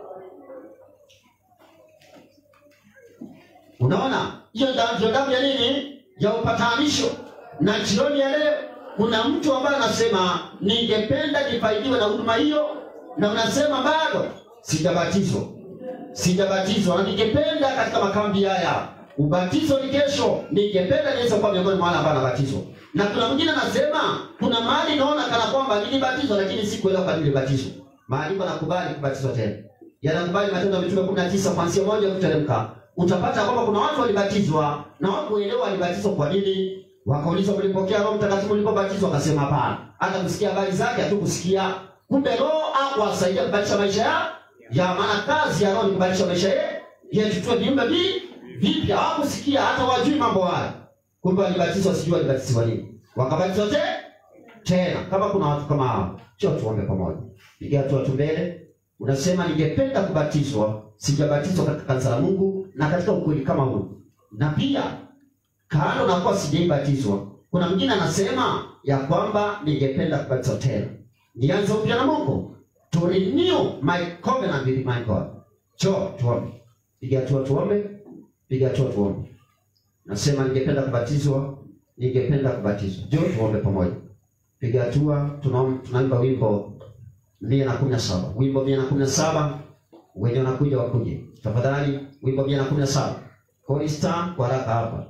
unaona hiyo damu ndio damu ya nini ya upatanisho na jioni ya leo kuna mtu ambaye anasema ningependa nifaidiwe na huduma hiyo na unasema bado sijabatizwa sijabatizwa na ningependa katika makambi haya ubatizo ni kesho ningependa niweze kuwa miongoni mwa wale ambao anabatizwa na kuna mwingine anasema kuna mahali naona kana kwamba nilibatizwa lakini sikuelewa kwa nini nilibatizwa maandiko yanakubali kubatizwa tena yanakubali matendo ya mitume kumi na tisa kuanzia moja kuteremka utapata kwamba kuna watu walibatizwa na wakuelewa walibatizwa kwa nini wakaulizwa mlipokea roho mtakatifu mlipobatizwa wakasema hapana hata kusikia habari zake hatukusikia kumbe roho akuwasaidia kubadilisha maisha ya ya maana kazi ya roho ni kubadilisha maisha ye- yetu tuwe viumbe vi vipya hawakusikia hata wajui mambo haya kumbe walibatizwa sijui walibatizwa nini wakabatizwa te tena. Kama kuna watu kama hao, njoo tuombe pamoja. Piga hatua tu mbele, unasema ningependa kubatizwa, sijabatizwa katika kanisa la Mungu na katika ukweli kama huu, na pia kando na kuwa sijaibatizwa, kuna mwingine anasema ya kwamba ningependa kubatizwa tena, nianze upya na Mungu, to renew my covenant with my God. Njoo tuombe, piga hatua tuombe, piga hatua tuombe. Nasema ningependa kubatizwa, ningependa kubatizwa. Njoo tuombe pamoja. Piga hatua, tunaom- tunaimba wimbo mia na kumi na saba wimbo mia na kumi na saba wenye wanakuja wakuje tafadhali, wimbo mia na kumi na saba korista kwa haraka hapa.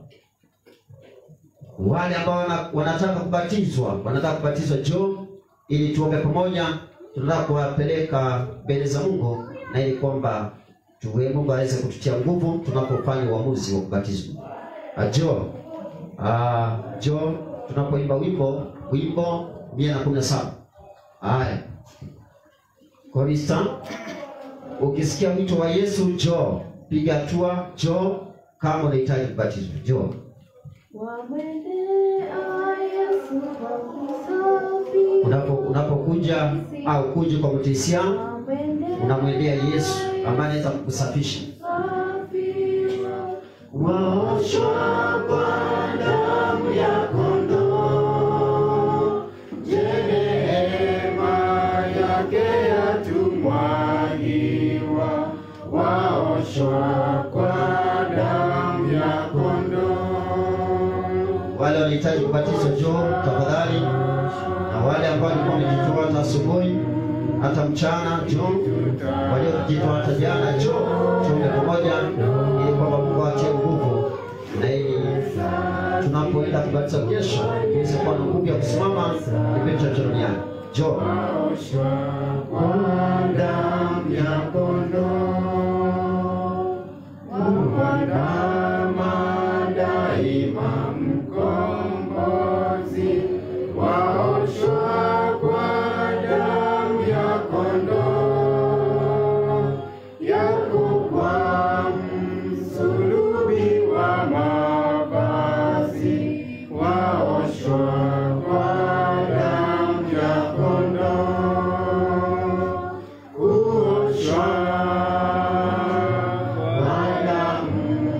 Wale ambao wana, wanataka kubatizwa, wanataka kubatizwa, njoo ili tuombe pamoja. Tunataka kuwapeleka mbele za Mungu na ili kwamba tuwe Mungu aweze kututia nguvu tunapofanya uamuzi wa kubatizwa. Ajo, ah, jo tunapoimba wimbo wimbo mia na kumi na saba. Haya, korista, ukisikia wito wa Yesu jo, piga hatua, jo kama unahitaji kubatizwa, jo. Wamwendea Yesu kwa kusafi. Unapo unapokuja au kuja kwa mtisia, Wamwendea unamwendea Yesu ambaye anaweza kukusafisha. safi. Waoshwa kwa damu ya kondoo, je, neema yake yatumwagiwa. Waoshwa kwa damu ya kondoo. Wale wanahitaji kubatizwa, njoo tafadhali, na wale ambao walikuwa wamejitoa hata asubuhi hata mchana, njoo. Waliojitoa hata jana, njoo tuombe pamoja, ili kwamba Mungu atie nguvu na ili tunapoenda kubatizwa kesho iweze kuwa na nguvu ya kusimama kipindi cha duniani. Njoo kwa damu ya kondoo, uandama daima mkombozi, waoshwa kwa damu ya kondoo, yako kwa msulubi wa mavazi, waoshwa kwa damu ya kondoo, kuoshwa kwa damu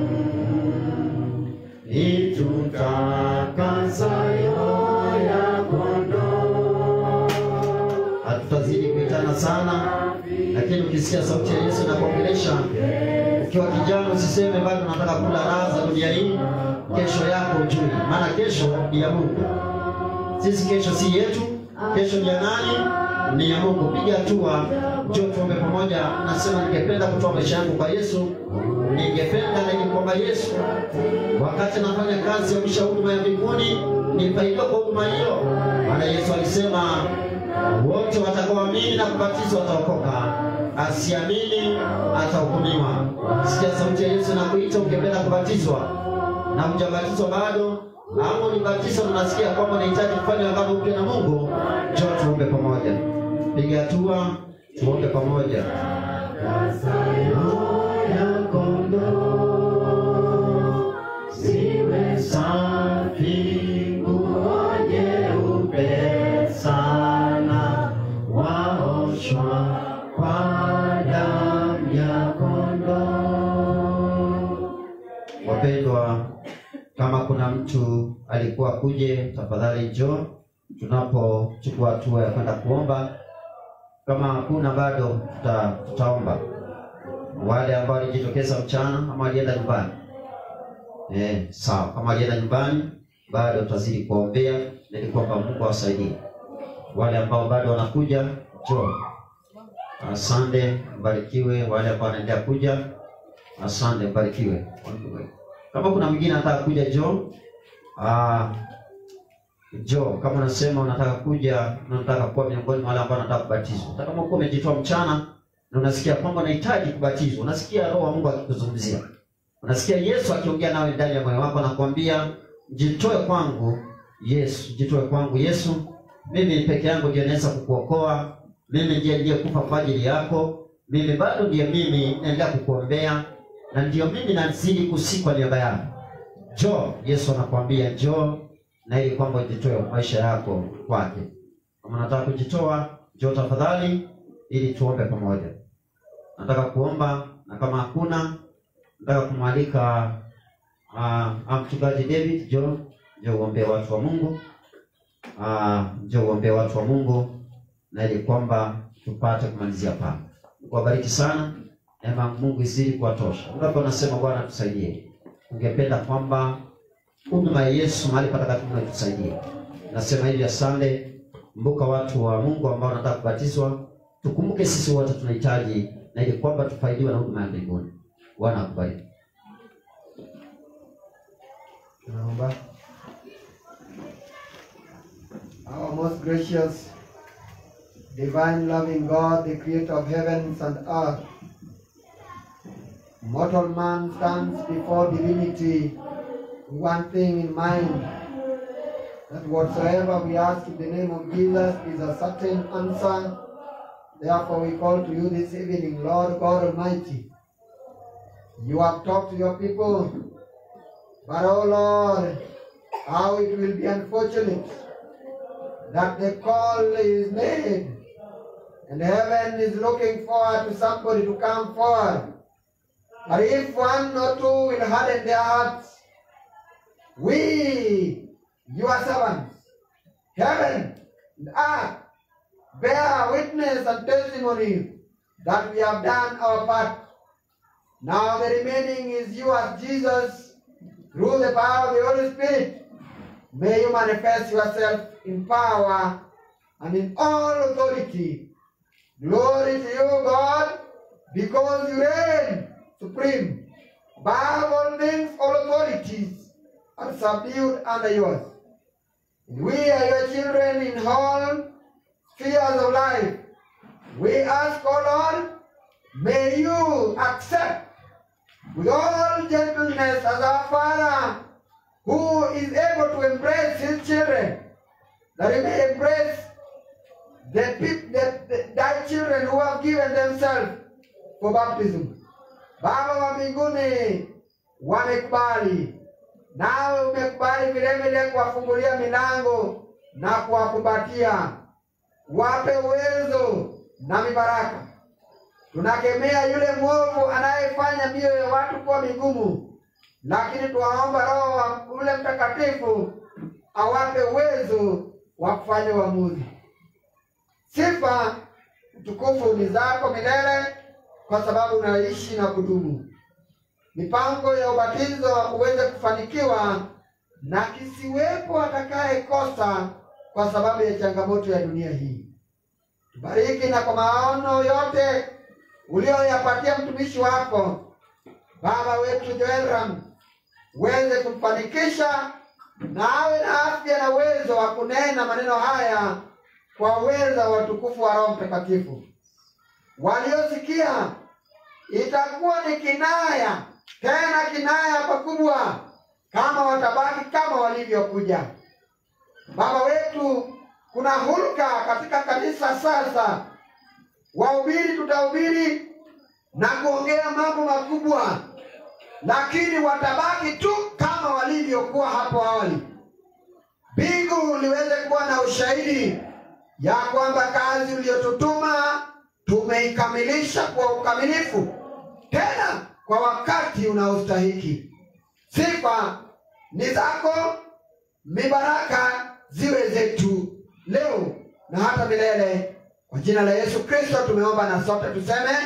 itutakasayo ya kondoo. Hatutazidi kuitana sana, lakini ukisikia sauti ya Yesu inakuongelesha ukiwa kijana, usiseme bado nataka kula raha za dunia hii. Kesho yako ujui, maana kesho ni ya Mungu. Sisi kesho si yetu, kesho ni ya nani? Ni ya Mungu. Piga hatua, njoo tuombe pamoja. Nasema ningependa kutoa maisha yangu kwa Yesu, ningependa na ili kwamba Yesu, wakati nafanya kazi ya mwisha huduma ya mbinguni, nifaidiwe kwa huduma hiyo, maana Yesu alisema wote watakaoamini na kubatizwa wataokoka, asiamini atahukumiwa. Sikia sauti ya Yesu inakuita, ungependa kubatizwa na hujabatizwa bado, ama ulibatizwa na unasikia kwamba unahitaji kufanya agano upya na Mungu, njoo tuombe pamoja. Piga hatua, tuombe pamoja. ya kondoo ziwe safi, nguo nyeupe sana, waoshwa kwa damu ya kondoo. Wapendwa, kama kuna mtu alikuwa kuje, tafadhali njoo tunapochukua hatua ya kwenda kuomba. Kama hakuna bado, tuta, tutaomba wale ambao walijitokeza mchana ama walienda nyumbani. Eh, sawa. Kama walienda nyumbani, bado tutazidi kuwaombea ili kwamba Mungu awasaidie. Wale ambao bado wanakuja, njoo. Asante, mbarikiwe. Wale ambao wanaendelea kuja, asante, mbarikiwe. Kama kuna mwingine anataka kuja, njoo. Ah, njoo. Kama unasema unataka kuja na unataka kuwa miongoni mwa wale ambao wanataka kubatizwa, hata kama uko umejitoa mchana na unasikia kwamba unahitaji kubatizwa, unasikia Roho wa Mungu akikuzungumzia, unasikia Yesu akiongea nawe ndani ya moyo wako, anakuambia jitoe kwangu Yesu, jitoe kwangu Yesu, mimi peke yangu ndiye naweza kukuokoa, mimi ndiye niliyekufa kwa ajili yako, mimi bado ndiye mimi naendelea kukuombea, na ndiyo mimi nazidi kusikwa niaba yako. Njoo, Yesu anakuambia njoo, na ili kwamba ujitoe maisha yako kwake. Kama unataka kujitoa, njoo tafadhali, ili tuombe pamoja. Nataka kuomba, na kama hakuna, nataka kumwalika uh, mchungaji David John, njoo uombee watu wa Mungu. Uh, njoo uombee watu wa Mungu, na ili kwamba tupate kumalizia pale. Mungu awabariki sana, neema ya Mungu izidi kuwatosha. Ngapi wanasema Bwana tusaidie? Ungependa kwamba huduma ya Yesu mahali patakatifu na tusaidie. Nasema hivi, asante. Kumbuka watu wa Mungu ambao wanataka kubatizwa, tukumbuke sisi wote tunahitaji, na ili kwamba tufaidiwe na huduma ya mbinguni. Bwana akubariki. Naomba. Our most gracious, divine, loving God, the creator of heavens and earth, mortal man stands before divinity with one thing in mind that whatsoever we ask in the name of Jesus is a certain answer. Therefore, we call to you this evening, Lord God Almighty. You have talked to your people. But oh Lord, how it will be unfortunate that the call is made and heaven is looking forward to somebody to come forward. But if one or two will harden their hearts, we, your servants, heaven and earth, bear witness and testimony that we have done our part. Now the remaining is yours, Jesus, through the power of the Holy Spirit. May you manifest yourself in power and in all authority. Glory to you, God, because you reign supreme. Above all things, all authorities are subdued under yours. We are your children in all spheres of life. We ask, O Lord, may you accept with all gentleness as our Father who is able to embrace his children, that he may embrace the, peop- the, the thy children who have given themselves for baptism. Baba wa mbinguni wamekubali, nawe umekubali vilevile kuwafungulia milango na kuwakumbatia, wape uwezo na mibaraka. Tunakemea yule mwovu anayefanya mioyo ya watu kuwa migumu, lakini tuwaomba Roho wa ule Mtakatifu awape uwezo wa kufanya uamuzi. Sifa utukufu ni zako milele, kwa sababu unaishi na kudumu. Mipango ya ubatizo uweze kufanikiwa na kisiwepo atakayekosa kwa sababu ya changamoto ya dunia hii. Tubariki na kwa maono yote ulioyapatia mtumishi wako baba wetu Joel uweze kumfanikisha na awe na afya na uwezo wa kunena maneno haya kwa uweza wa utukufu wa Roho Mtakatifu. Waliosikia itakuwa ni kinaya, tena kinaya pakubwa, kama watabaki kama walivyokuja. Baba wetu, kuna hulka katika kanisa sasa wahubiri tutahubiri na kuongea mambo makubwa, lakini watabaki tu kama walivyokuwa hapo awali. Mbingu liweze kuwa na ushahidi ya kwamba kazi uliyotutuma tumeikamilisha kwa ukamilifu, tena kwa wakati unaostahiki. Sifa ni zako, mibaraka ziwe zetu leo na hata milele. Kwa jina la Yesu Kristo tumeomba na sote tuseme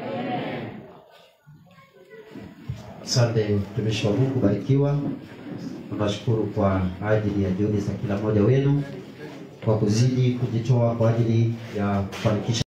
Asante mtumishi wa Mungu, barikiwa. Tunashukuru kwa ajili ya juhudi za kila mmoja wenu kwa kuzidi kujitoa kwa ajili ya kufanikisha